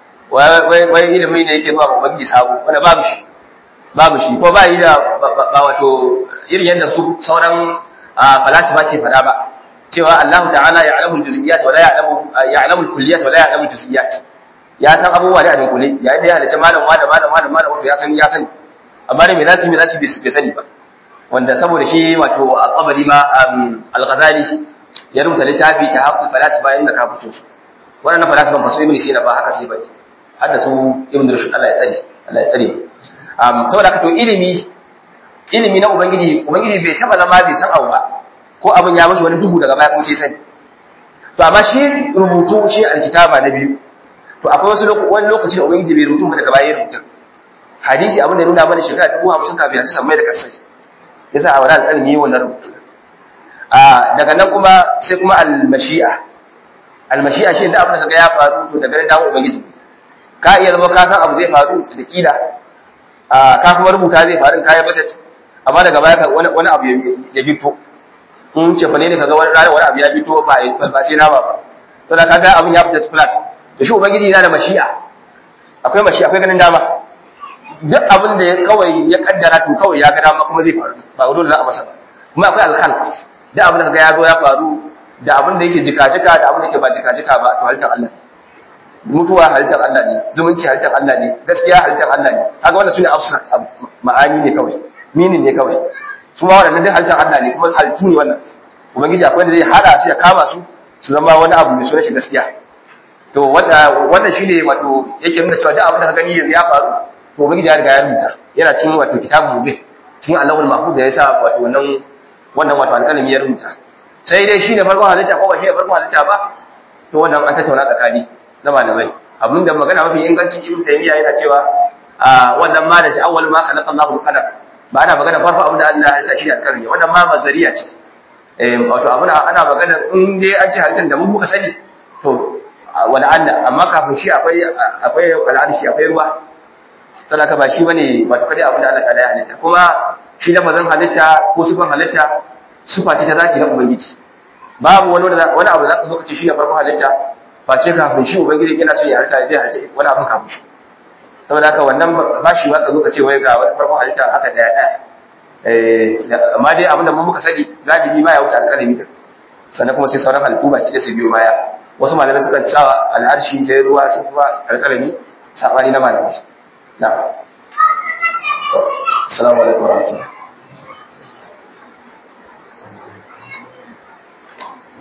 wai wai ilimi ne yake zuwa ga ubangiji sabo wanda babu shi babu shi ko ba yi da ba wato irin yadda su sauran falasifa ke faɗa ba cewa Allah ta'ala ya alamu juz'iyat wa la ya'lamu ya'lamu al-kulliyat wa la ya'lamu al-juz'iyat ya san abubuwa da abin kulli yayin da ya halice malam wa da malam malam malam wato ya san ya sani amma ne me zasu me zasu bai sani ba wanda saboda shi wato al-qabri ma al-ghazali ya rubuta littafi ta haqqul falasifa inda ka fito su wannan falasifan fa su ibn sina ba haka sai ba har da su ibn rushd Allah ya tsare Allah ya tsare um saboda haka to ilimi ilimi na ubangiji ubangiji bai taba zama bai san abu ba ko abin ya mashi wani duhu daga baya kuma sai sani to amma shi rubutu shi alkitaba na biyu to akwai wasu wani lokaci da ubangiji bai rubutu ba daga baya ya rubuta hadisi abin da nuna mana shekara dubu hamsin kafin a ci sammai da kasai ya sa a wani alƙalmi yi wannan rubutu a daga nan kuma sai kuma almashi'a almashi'a shi da abin da kaga ya faru to daga nan dawo ubangiji ka iya zama ka san abu zai faru da kila a ka kuma rubuta zai faru ka ya bata amma daga baya wani abu ya bito in ce fa ne kaga wani rana wani abu ya fito ba ba sai nama ba to da kaga abin ya fita flat to shi ubangiji yana da mashi'a akwai mashi'a akwai ganin dama duk abin da kawai ya kaddara to kawai ya ga dama kuma zai faru ba dole za a masa ba kuma akwai alkhalq duk abin da kaga ya zo ya faru da abin da yake jika-jika da abin da yake ba jika-jika ba to halittar Allah mutuwa halittar Allah ne zumunci halittar Allah ne gaskiya halittar Allah ne kaga wannan sune abstract ma'ani ne kawai meaning ne kawai su ma waɗannan duk halittar Allah ne kuma halittu ne wannan ubangiji akwai wanda zai hada su ya kama su su zama wani abu mai sunan shi gaskiya to wannan shine wato yake nuna cewa duk abin da ka gani yanzu ya faru to ubangiji ya riga ya rubuta yana cikin wato kitabun mubin cikin Allahul mahfuz da yasa wato wannan wannan wato alƙalami ya rubuta sai dai shine farkon halitta ko ba shine farkon halitta ba to wannan an tattauna tsakani na malamai abinda magana mafi inganci ibn taymiya yana cewa a wannan ma da shi awwal ma khalaqa Allahu al-qalam ba ana magana farko abin da Allah ya halitta shi ne alƙalami wannan ma mazariya ce eh wato abin ana magana in dai an ci halittar da mun muka sani to wala Allah amma kafin shi akwai akwai al'arshi akwai ruwa sadaka ba shi bane wato kada abin da Allah ta ya halitta kuma shi da bazan halitta ko sifan halitta sifa ce ta zaci na ubangiji babu wani wani abu da zaka zo ka ce shi ne farko halitta face kafin shi ubangiji yana son ya halitta zai halitta wani abu kafin shi saboda haka wannan ba shi ba ka zo ka ce wai ga wani farko halitta haka daya daya eh amma dai abin da mun muka sani galibi ma ya wuce alƙalami din sannan kuma sai sauran halittu ba shi da su biyo baya wasu malamai sukan cewa al'arshi sai ruwa sai kuma alƙalami sabani na malamai na assalamu alaikum warahmatullahi